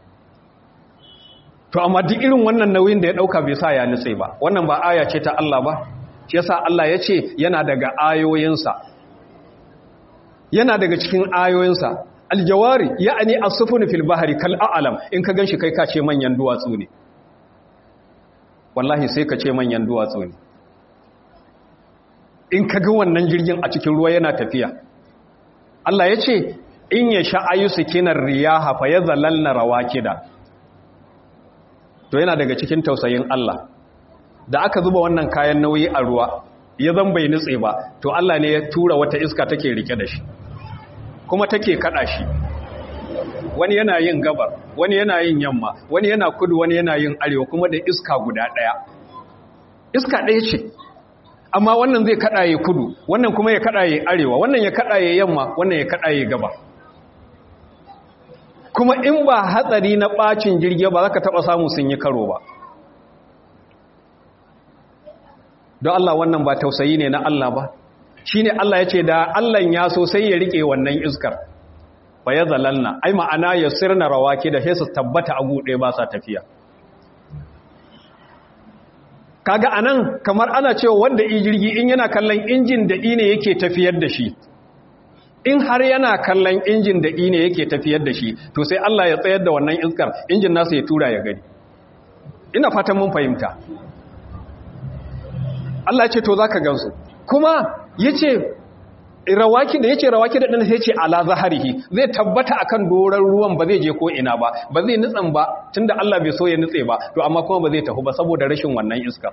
to amma duk irin wannan nauyin da ya ɗauka bai sa ya nutse ba wannan ba aya ce ta Allah ba shi yasa Allah ya ce yana daga ayoyinsa yana daga cikin ayoyinsa aljawari ya'ani as-sufun fil bahri kal a'lam in ka ganshi kai ka ce manyan duwatsu ne wallahi sai ka ce manyan duwatsu ne in ka ga wannan jirgin a cikin ruwa yana tafiya Allah ya ce in ya sha'ayu sikinar riyaha fa yadhallalna rawakida to yana daga cikin tausayin Allah da aka zuba wannan kayan nauyi a ruwa ya zan bai nutse ba to Allah ne ya tura wata iska take rike da shi kuma take kada shi wani yana yin gabar wani yana yin yamma wani yana kudu wani yana yin arewa kuma da iska guda daya iska daya ce amma wannan zai kadaye kudu wannan kuma ya kadaye arewa wannan ya kadaye yamma wannan ya kadaye gaba kuma in ba hatsari na bacin jirgi ba za ka taba samu sun yi karo ba don Allah wannan ba tausayi ne na Allah ba shi ne Allah ya ce da Allah ya so sai ya rike wannan iskar ba ya zalalna ai ma'ana ya sirna rawaki da sai su tabbata a guɗe ba sa tafiya kaga anan kamar ana cewa wanda i jirgi in yana kallon injin da ine yake tafiyar da shi in har yana kallon injin da ine yake tafiyar da shi to sai Allah ya tsayar da wannan iskar injin nasa ya tura ya gani ina fatan mun fahimta Allah ce to zaka gansu kuma yace rawaki da yace rawaki da dan sai yace ala zaharihi zai tabbata akan doran ruwan ba zai je ko ina ba ba zai nutsan ba tunda Allah bai so ya nutse ba to amma kuma ba zai tafi ba saboda rashin wannan iska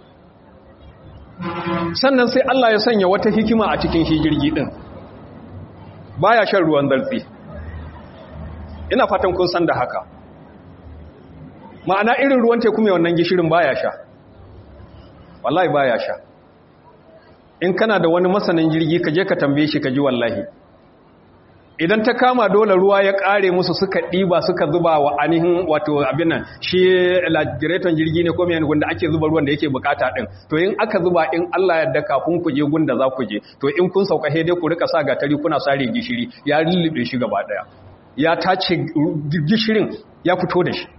sannan sai Allah ya sanya wata hikima a cikin shi jirgi din baya shan ruwan zartsi ina fatan kun san da haka ma'ana irin ruwan teku mai wannan gishirin baya sha wallahi baya sha in kana da wani masanin jirgi ka je ka tambaye shi ka ji wallahi idan ta kama dole ruwa ya kare musu suka ɗiba suka zuba wa ainihin wato abin nan shi lagireton jirgi ne ko mai gunda ake zuba ruwan da yake bukata din to in aka zuba in Allah yadda kafin ku je gunda za ku je to in kun sauka he dai ku rika sa gatari kuna sare gishiri ya lullube shi gaba daya ya tace gishirin ya fito da shi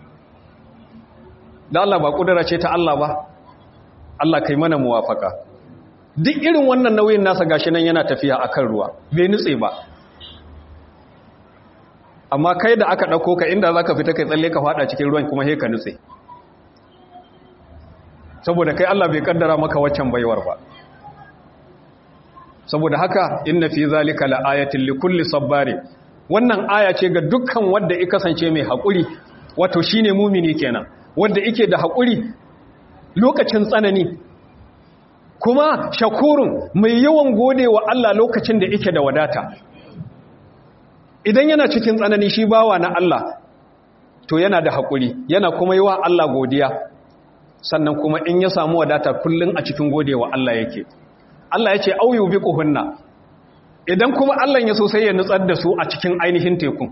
da Allah ba kudura ce ta Allah ba Allah kai mana muwafaka duk irin wannan nauyin nasa gashi nan yana tafiya akan ruwa bai nutse ba amma kai da aka ɗauko ka inda za ka fita kai tsalle ka fada cikin ruwan kuma ka nutse saboda kai Allah bai kaddara maka waccan baiwar ba saboda haka inna fi zalika laayatin likulli sabbari wannan aya ce ga dukkan wanda ya kasance mai haƙuri wato shine mumini kenan wanda yake da haƙuri lokacin tsanani kuma shakurun mai yawan gode wa Allah lokacin da yake da wadata idan yana cikin tsanani shi bawa na Allah to yana da haƙuri yana kuma yi wa Allah godiya sannan kuma in ya samu wadata kullum a cikin gode wa Allah yake Allah ya ce auyu bi kuhunna idan kuma Allah ya so sai ya nutsar da su a cikin ainihin tekun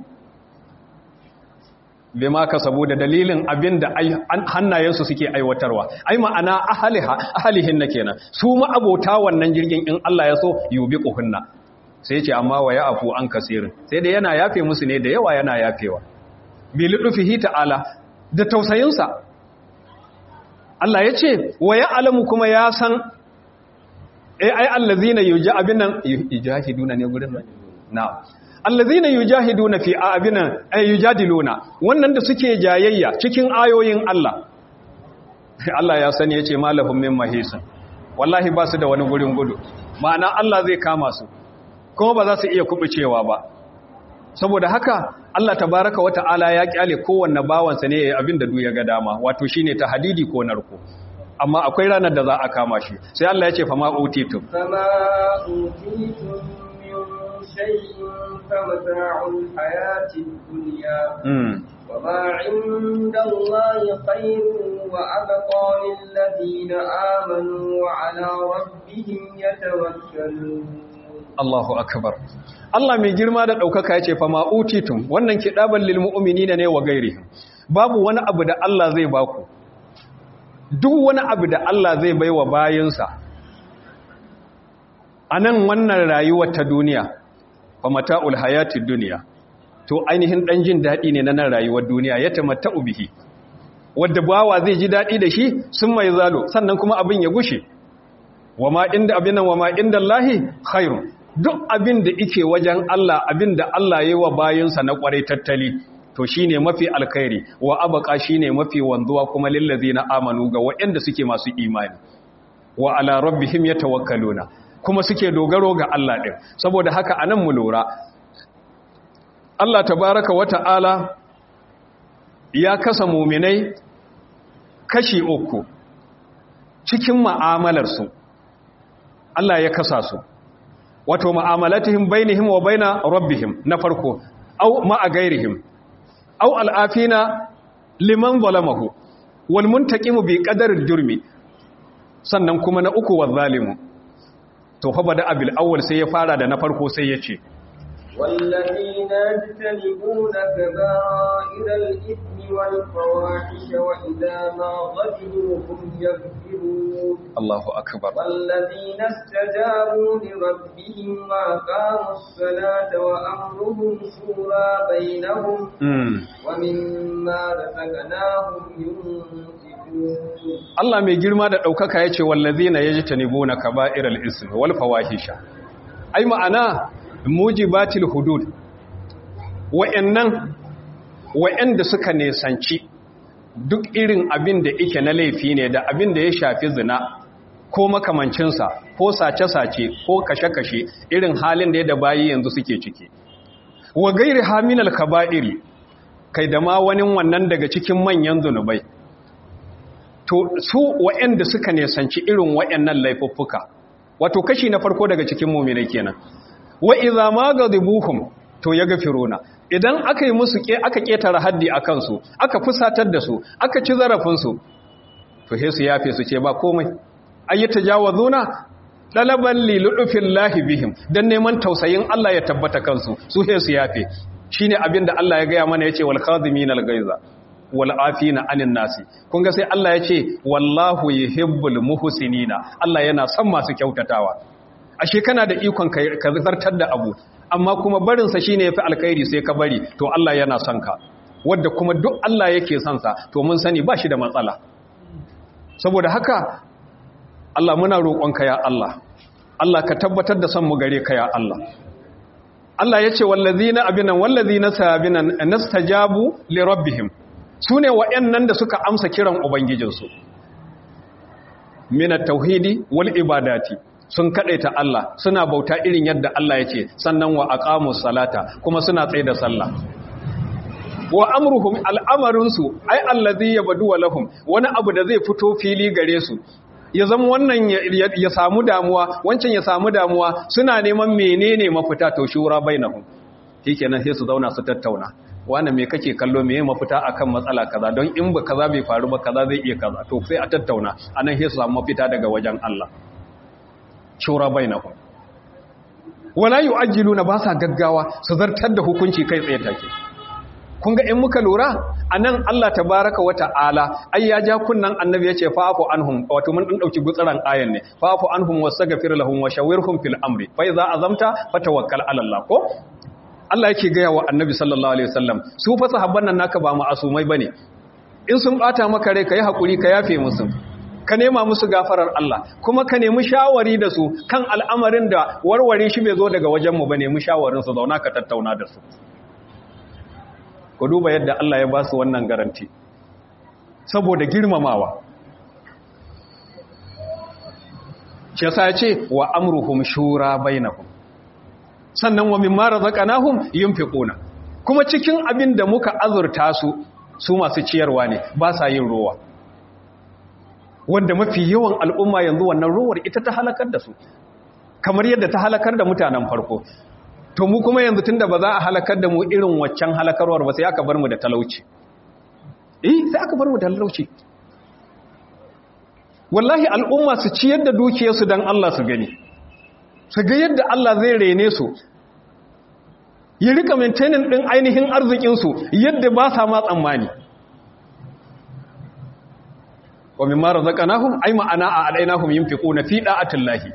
bai ma ka saboda dalilin abin da hannayensu suke aiwatarwa ai ma'ana ahalihin na kenan su ma'abota wannan jirgin in Allah ya so yubi kuhunna sai ce amma wa ya afu an kasirin sai da yana yafe musu ne da yawa yana yafewa bi ludufihi ta'ala da tausayinsa Allah ya ce wa ya alamu kuma ya san ai ai allazina yuja abinan yujahiduna ne gurin nan na'am allazina yujahiduna fi abinan ay yujadiluna wannan da suke jayayya cikin ayoyin Allah Allah ya sani yace malahum min mahisin wallahi ba su da wani gurin gudu ma'ana Allah zai kama su kuma ba za su iya kubucewa ba saboda haka Allah tabaraka wa ta'ala ya kyale kowanne bawansa ne yayin abin da duk ya ga dama wato shine ta hadidi ko narko amma akwai ranar da za a kama shi sai Allah ya ce fa ma utitum fama utitum min shay'in famata'ul hayatid dunya wa ma 'inda Allahi khairun wa abqa lil ladina amanu wa 'ala rabbihim yatawakkalun Allahu akbar Allah mai girma da ɗaukaka ya ce fa ma'utitum wannan kiɗaban lil mu'minina ne wa gairi babu wani abu da Allah zai baku duk wani abu da Allah zai baiwa bayinsa a nan wannan rayuwar ta duniya fa mata'ul hayatid duniya to ainihin ɗan jin daɗi ne na nan rayuwar duniya ya tamatta'u bihi wadda bawa zai ji daɗi da shi sun mai zalo sannan kuma abin ya gushe wa ma inda abin nan wa ma inda Allahi khairun duk abin da ike wajen Allah abin da Allah ya yi wa bayansa na kwarai tattali to shine mafi alkhairi wa abqa shine mafi wanzuwa kuma lillazina amanu ga waɗanda suke masu imani wa ala rabbihim yatawakkaluna kuma suke dogaro ga Allah din saboda haka anan mu lura Allah tabaraka wa ta'ala ya kasa muminai kashi uku cikin ma'amalarsu Allah ya kasa su wato ma'amalatihim bainihim wa baina rabbihim na farko au ma'a gairihim au al'afina liman zalamahu wal muntaqimu bi qadaril jurmi sannan kuma na uku wa zalimu to fa bada abil awwal sai ya fara da na farko sai ya ce والذين يجتنبون كبائر الإثم والفواحش وإذا ما غضبوا هم يغفرون Allahu akbar والذين استجابوا لربهم وأقاموا الصلاة وأمرهم شورى بينهم mm. ومما رزقناهم ينفقون Allah mai girma da ɗaukaka ya ce wallazina yajtanibuna kaba'iral ismi wal fawahisha ai ma'ana mujibatil hudud wa'annan wa'anda suka nesanci duk irin abin da yake na laifi ne da abin da ya shafi zina ko makamancinsa ko sace-sace ko kashe-kashe irin halin da ya da bayi yanzu suke ciki wa gairi haminal kaba'iri kai da ma wani wannan daga cikin manyan zunubai to su wa'anda suka nesanci irin wa'annan laifuffuka wato kashi na farko daga cikin mu'minai kenan wa idza ma ghadibuhum to yaghfiruna idan aka yi musu ke aka ketara haddi akan su aka fusatar da su aka ci zarafin su to he su yafe su ce ba komai ayyata jawazuna dalaban li lahi bihim dan neman tausayin Allah ya tabbata kansu su he su yafe shine abinda Allah ya gaya mana yace wal khadiminal gaiza wal afina anin nasi kun ga sai Allah ya ce wallahu yuhibbul muhsinina Allah yana son masu kyautatawa ashe kana da ikon ka zartar da abu amma kuma barin sa shine yafi alkhairi sai ka bari to Allah yana son ka wanda kuma duk Allah yake son sa to mun sani ba shi da matsala saboda haka Allah muna roƙonka ya Allah Allah ka tabbatar da son mu gare ka ya Allah Allah ya ce wallazina abinan wallazina sabinan nastajabu li rabbihim su ne waɗannan da suka amsa kiran Ubangijinsu. Mina tauhidi wal ibadati sun kaɗaita Allah suna bauta irin yadda Allah ya ce sannan wa aqamu salata kuma suna tsaye da sallah. Wa amruhum al'amarinsu ai allazi yabdu wa lahum wani abu da zai fito fili gare su ya zama wannan ya samu damuwa wancan ya samu damuwa suna neman menene mafita to shura bainahum shikenan sai su zauna su tattauna wane me kake kallo me mafita akan matsala kaza don in ba kaza bai faru ba kaza zai iya kaza to sai a tattauna anan sai su samu mafita daga wajen Allah shura bainahum wala yu'ajjiluna ba sa gaggawa su zartar da hukunci kai tsaye take kun ga in muka lura anan Allah tabaraka wa ta'ala ai ya ja kunnan annabi yace fa'fu anhum wato mun din dauki gutsaran ayan ne fa'fu anhum wastaghfir lahum wa shawirhum fil amri fa iza azamta fatawakkal ala Allah ko Allah yake gaya wa annabi sallallahu alaihi wasallam su fa sahabban nan naka ba ma'asumai bane in sun bata maka rai kai hakuri ka yafe musu ka nema musu gafarar Allah kuma ka nemi shawari da su kan al'amarin da warware shi bai zo daga wajen mu bane mu shawarin su zauna ka tattauna da su ku duba yadda Allah ya ba su wannan garanti saboda girmamawa shi yasa ya ce wa amruhum shura bainahum sannan wa mimma razaqnahum yunfiquna kuma cikin abin da muka azurta su su masu ciyarwa ne ba sa yin ruwa wanda mafi yawan al'umma yanzu wannan ruwar ita ta halakar da su kamar yadda ta halakar da mutanen farko to mu kuma yanzu tunda ba za a halakar da mu irin waccan halakarwar ba sai aka bar mu da talauci eh sai aka bar mu da talauci wallahi al'umma su ciyar da dukiyarsu dan Allah su gani su ga yadda Allah zai rene su ya rika maintaining ɗin ainihin arzikinsu yadda ba sa ma tsammani wa min mara zaƙanahun ai ma'ana a alainahun yin fiƙo na fi ɗa'atun lahi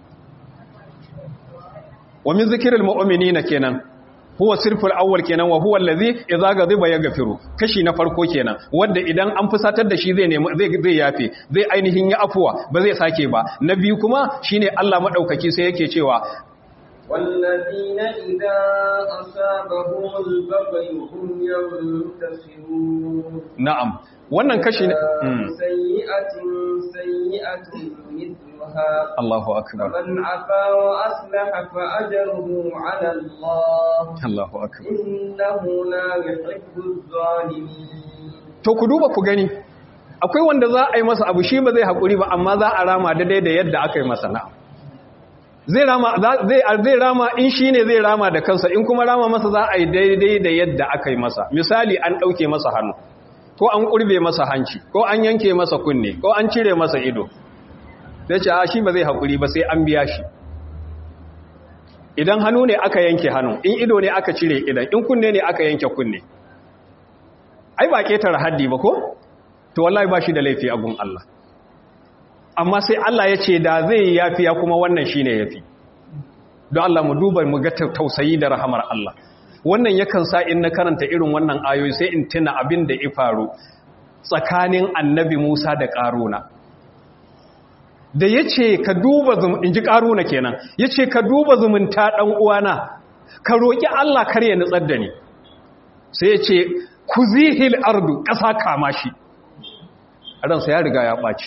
wa min zikirar ma'omini na kenan huwa sirful awwal kenan wa huwa allazi idza ghadiba yaghfiru kashi na farko kenan wanda idan an fusatar da shi zai nemi zai zai yafe zai ainihin ya afuwa ba zai sake ba na biyu kuma shine Allah madaukaki sai yake cewa والذين إذا أصابهم البغي هم ينتصرون na'am wannan kashi ne Mm. سيئة سيئة مثلها Allahu akbar فمن عفا وأصلح فأجره على الله Allahu akbar إنه لا يحب الظالمين to ku duba ku gani akwai wanda za a yi masa abu shi ba zai haƙuri ba amma za a rama daidai da yadda aka yi masa na zai rama za- zai zai rama in shi ne zai rama da kansa in kuma rama masa za a yi daidai da yadda aka yi masa misali an ɗauke masa hannu ko an ƙurbe masa hanci ko an yanke masa kunne ko an cire masa ido sai ce a shi ba zai haƙuri ba sai an biya shi idan hannu ne aka yanke hannu in ido ne aka cire idan in kunne ne aka yanke kunne ai ba ketare haddi ba ko to wallahi ba shi da laifi a gun Allah amma sai Allah ya ce da zai yafiya kuma wannan shine yafi don Allah mu duba mu ga tausayi da rahamar Allah wannan yakan sa in na karanta irin wannan ayoyi sai in tuna abin da ya faru tsakanin annabi Musa da Karuna da yace ka duba zum inji Karuna kenan yace ka duba zumunta dan uwana ka roki Allah kar ya nutsar da ni sai yace kuzihil ardu ƙasa kama shi ransa ya riga ya ɓaci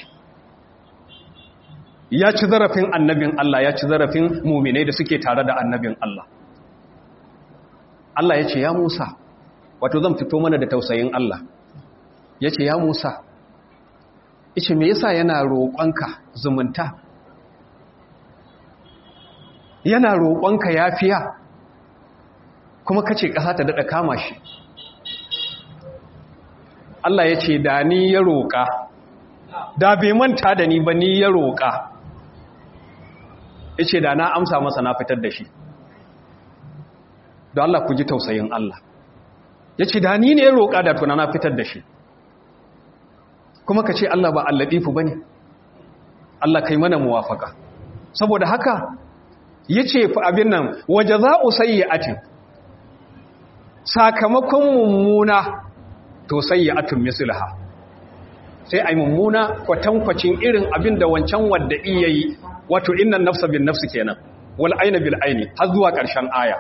ya ci zarafin annabin Allah ya ci zarafin muminai da suke tare da annabin Allah Allah ya ce ya Musa wato zan fito mana da tausayin Allah ya ce ya Musa ice me yasa yana roƙonka zumunta yana roƙonka yafiya kuma kace ƙasa ta daɗa kama shi Allah ya ce da ni ya roƙa da bai manta da ni ba ni ya roƙa ya ce da na amsa masa na fitar da shi da Allah ku ji tausayin Allah ya ce da ni ne ya roƙa da tuna na fitar da shi kuma ka ce Allah ba alladifu ba ne Allah kai mana muwafaka saboda haka ya ce abin nan waje za'u sayyi'atin sakamakon mummuna to sayyi'atun mislaha sai ai mummuna kwatankwacin irin abin da wancan wadda iya yi wato innan nafsa bin nafsi kenan wal aina bil aini har zuwa ƙarshen aya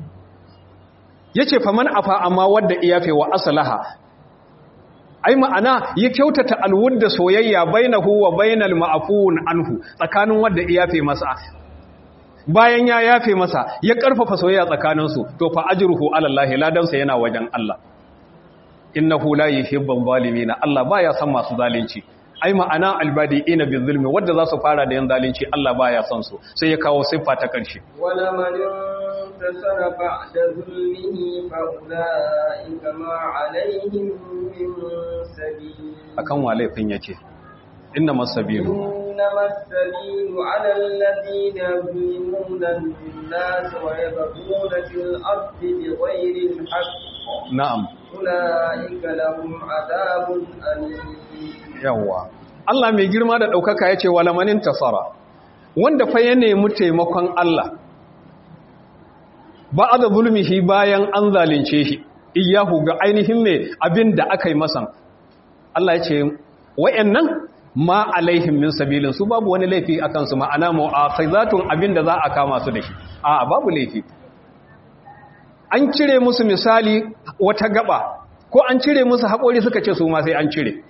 yace faman afa amma wadda iyafe wa aslaha ai ma'ana ya kyautata alwudda soyayya bainahu wa bainal ma'fun anhu tsakanin wadda iyafe masa bayan ya yafe masa ya karfafa soyayya tsakaninsu to fa ajruhu ala Allah ladansa yana wajen Allah innahu la yuhibbul zalimin Allah baya son masu zalunci ai ma'ana albadiina bizulmi wanda za su fara da yan zalunci Allah baya son su sai ya kawo siffa ta karshe wala man tasara ba'da zulmihi fa ulaika ma alaihim min sabil akan wa laifin yake innamas sabilu إنما السبيل على الذين يظلمون الناس ويبغون في الأرض بغير الحق na'am أولئك لهم عذاب أليم yawa Allah mai girma da ɗaukaka ya ce walamanin tasara wanda fa ya nemi taimakon Allah ba a da zulmihi bayan an zalunce shi iyahu ga ainihin mai abin da aka yi masan Allah ya ce wa'yannan ma alaihim min sabilin su babu wani laifi a kansu ma'ana mu'akhizatun abin da za a kama su da shi a babu laifi an cire musu misali wata gaba ko an cire musu haƙori suka ce su ma sai an cire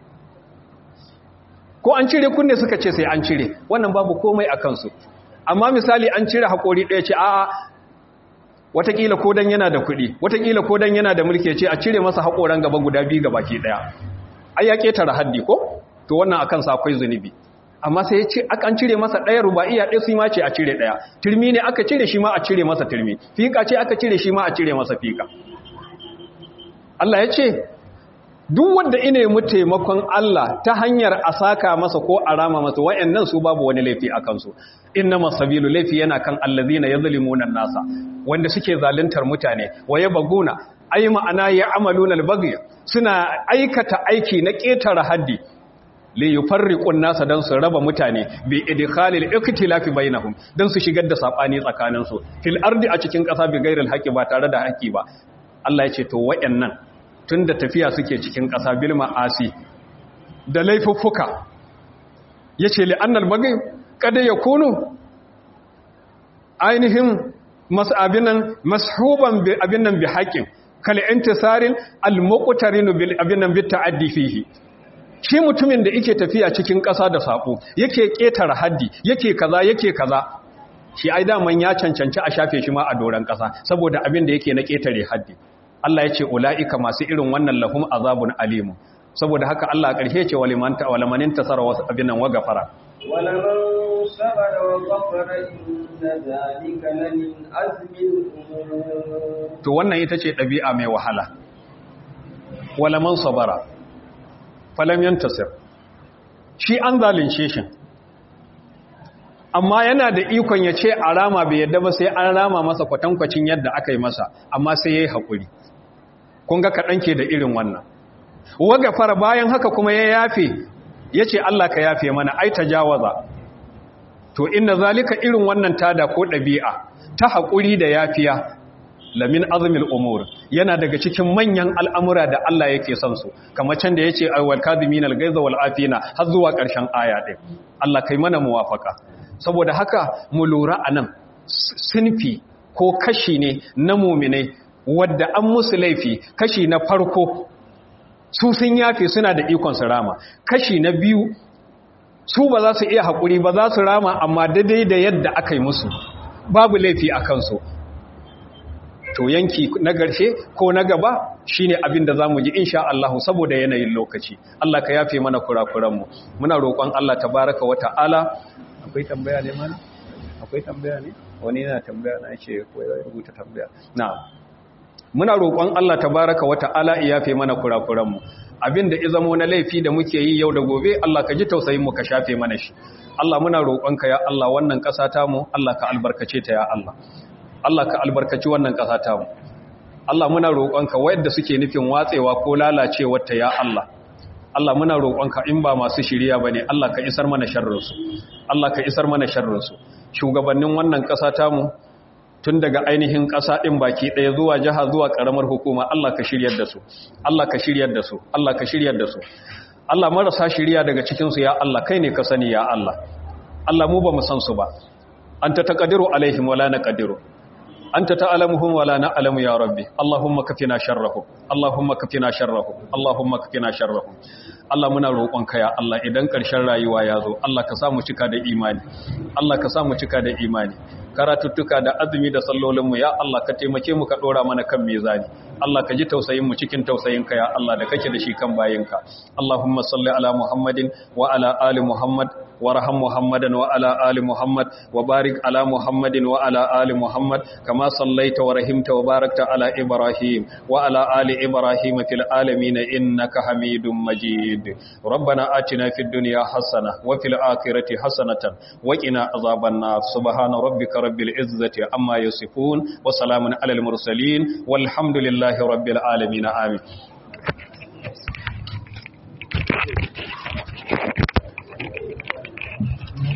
ko an cire kunne suka ce sai an cire wannan babu komai a kansu amma misali an cire haƙori ɗaya ce a'a watakila ko dan yana da kuɗi watakila ko dan yana da mulki ce a cire masa haƙoran gaba guda biyu gaba ke ɗaya ai ya ƙetare haddi ko to wannan akan sa akwai zunubi amma sai ya ce an cire masa ɗaya ruba'iya ɗaya su ma ce a cire ɗaya turmi ne aka cire shi ma a cire masa turmi fiƙa ce aka cire shi ma a cire masa fiƙa Allah ya ce duk wanda ine mu taimakon Allah ta hanyar a saka masa ko a rama masa wayannan su babu wani laifi a kansu innama sabilu laifi yana kan allazina yazlimuna nasa wanda suke zaluntar mutane waye baguna ai ma'ana ya amaluna albaghi suna aikata aiki na ƙetare haddi li yufarriqun nasa dan su raba mutane bi idkhalil iktilafi bainahum dan su shigar da sabani tsakanin su fil ardi a cikin ƙasa bi gairil haqi ba tare da haƙi ba Allah ya ce to wayannan tunda tafiya suke cikin ƙasa bil ma'asi da laifuffuka yace li annal baghi kada yakunu ainihin abin nan mashuban abin nan bi haƙin kal intisarin al-muqtarin bil abin nan bi ta'addi fihi shi mutumin da yake tafiya cikin ƙasa da sako yake ƙetare haddi yake kaza yake kaza shi ai daman ya cancanci a shafe shi ma a doran ƙasa saboda abin da yake na ƙetare haddi Allah ya ce ula'ika masu irin wannan lahum azabun alimu saboda haka Allah ƙarshe ce walimanta walamanin tasara wasu abin nan wa gafara ولمن صبر وغفر إن ذلك لمن عزم الأمور to wannan ita ce ɗabi'a mai wahala walaman sabara falam yantasir shi an zalunce shi amma yana da ikon ya ce a rama bai yadda ba sai an rama masa kwatankwacin yadda aka yi masa amma sai ya yi haƙuri kun ga kaɗan ke da irin wannan waga fara bayan haka kuma ya yafe ya ce Allah ka yafe mana ai ta jawaza to inna zalika irin wannan tada ko ɗabi'a ta haƙuri da yafiya lamin azumil umur yana daga cikin manyan al'amura da Allah yake son su kamar can da ya ce aiwal kazimin algaiza wal afina har zuwa ƙarshen aya ɗin Allah kai mana muwafaka saboda haka mu lura a nan sinfi ko kashi ne na muminai wadda an musu laifi kashi na farko su sun yafe suna da ikon su rama kashi na biyu su ba za su iya haƙuri ba za su rama amma daidai da yadda aka yi musu babu laifi a kansu to yanki na garshe ko na gaba shine abin da zamu ji insha Allah saboda yanayin lokaci Allah ka yafe mana kurakuran mu muna roƙon Allah tabaraka wa ta'ala akwai tambaya ne mana akwai tambaya ne wani yana tambaya na ce ko ya rubuta tambaya na'am muna roƙon Allah tabaraka wa ta'ala ya yafe mana kurakuran mu abin da izamo na laifi da muke yi yau da gobe Allah ka ji tausayin mu ka shafe mana shi Allah muna roƙonka ya Allah wannan ƙasa ta mu Allah ka albarkace ta ya Allah Allah ka albarkaci wannan ƙasa ta mu Allah muna roƙonka wayanda suke nufin watsewa ko lalacewar ta ya Allah Allah muna roƙonka in ba masu shiriya bane Allah ka isar mana sharrin su Allah ka isar mana sharrin su shugabannin wannan ƙasa ta mu tun daga ainihin ƙasa ɗin baki ɗaya zuwa jiha zuwa ƙaramar hukuma Allah ka shiryar da su Allah ka shiryar da su Allah ka shiryar da su Allah marasa shirya daga cikinsu ya Allah kai ne ka sani ya Allah Allah mu ba mu san su ba anta taqdiru alaihim wala naqdiru anta ta'lamuhum wala na'lamu ya rabbi Allahumma kafina sharrahum Allahumma kafina sharrahum Allahumma kafina sharrahum Allah muna roƙonka ya Allah idan ƙarshen rayuwa ya zo Allah ka sa mu cika da imani Allah ka sa mu cika da imani karatuttuka da azumi da sallolinmu ya Allah ka taimake mu ka dora mana kan mizani Allah ka ji tausayin mu cikin tausayinka ya Allah da kake da shi kan bayinka Allahumma salli ala Muhammadin wa ala ali Muhammad وارحم محمدا وعلى آل محمد وبارك على محمد وعلى آل محمد كما صليت ورحمت وباركت على إبراهيم وعلى آل إبراهيم في العالمين إنك حميد مجيد ربنا آتنا في الدنيا حسنة وفي الآخرة حسنة وقنا عذاب النار سبحان ربك رب العزة عما يصفون وسلام على المرسلين والحمد لله رب العالمين آمين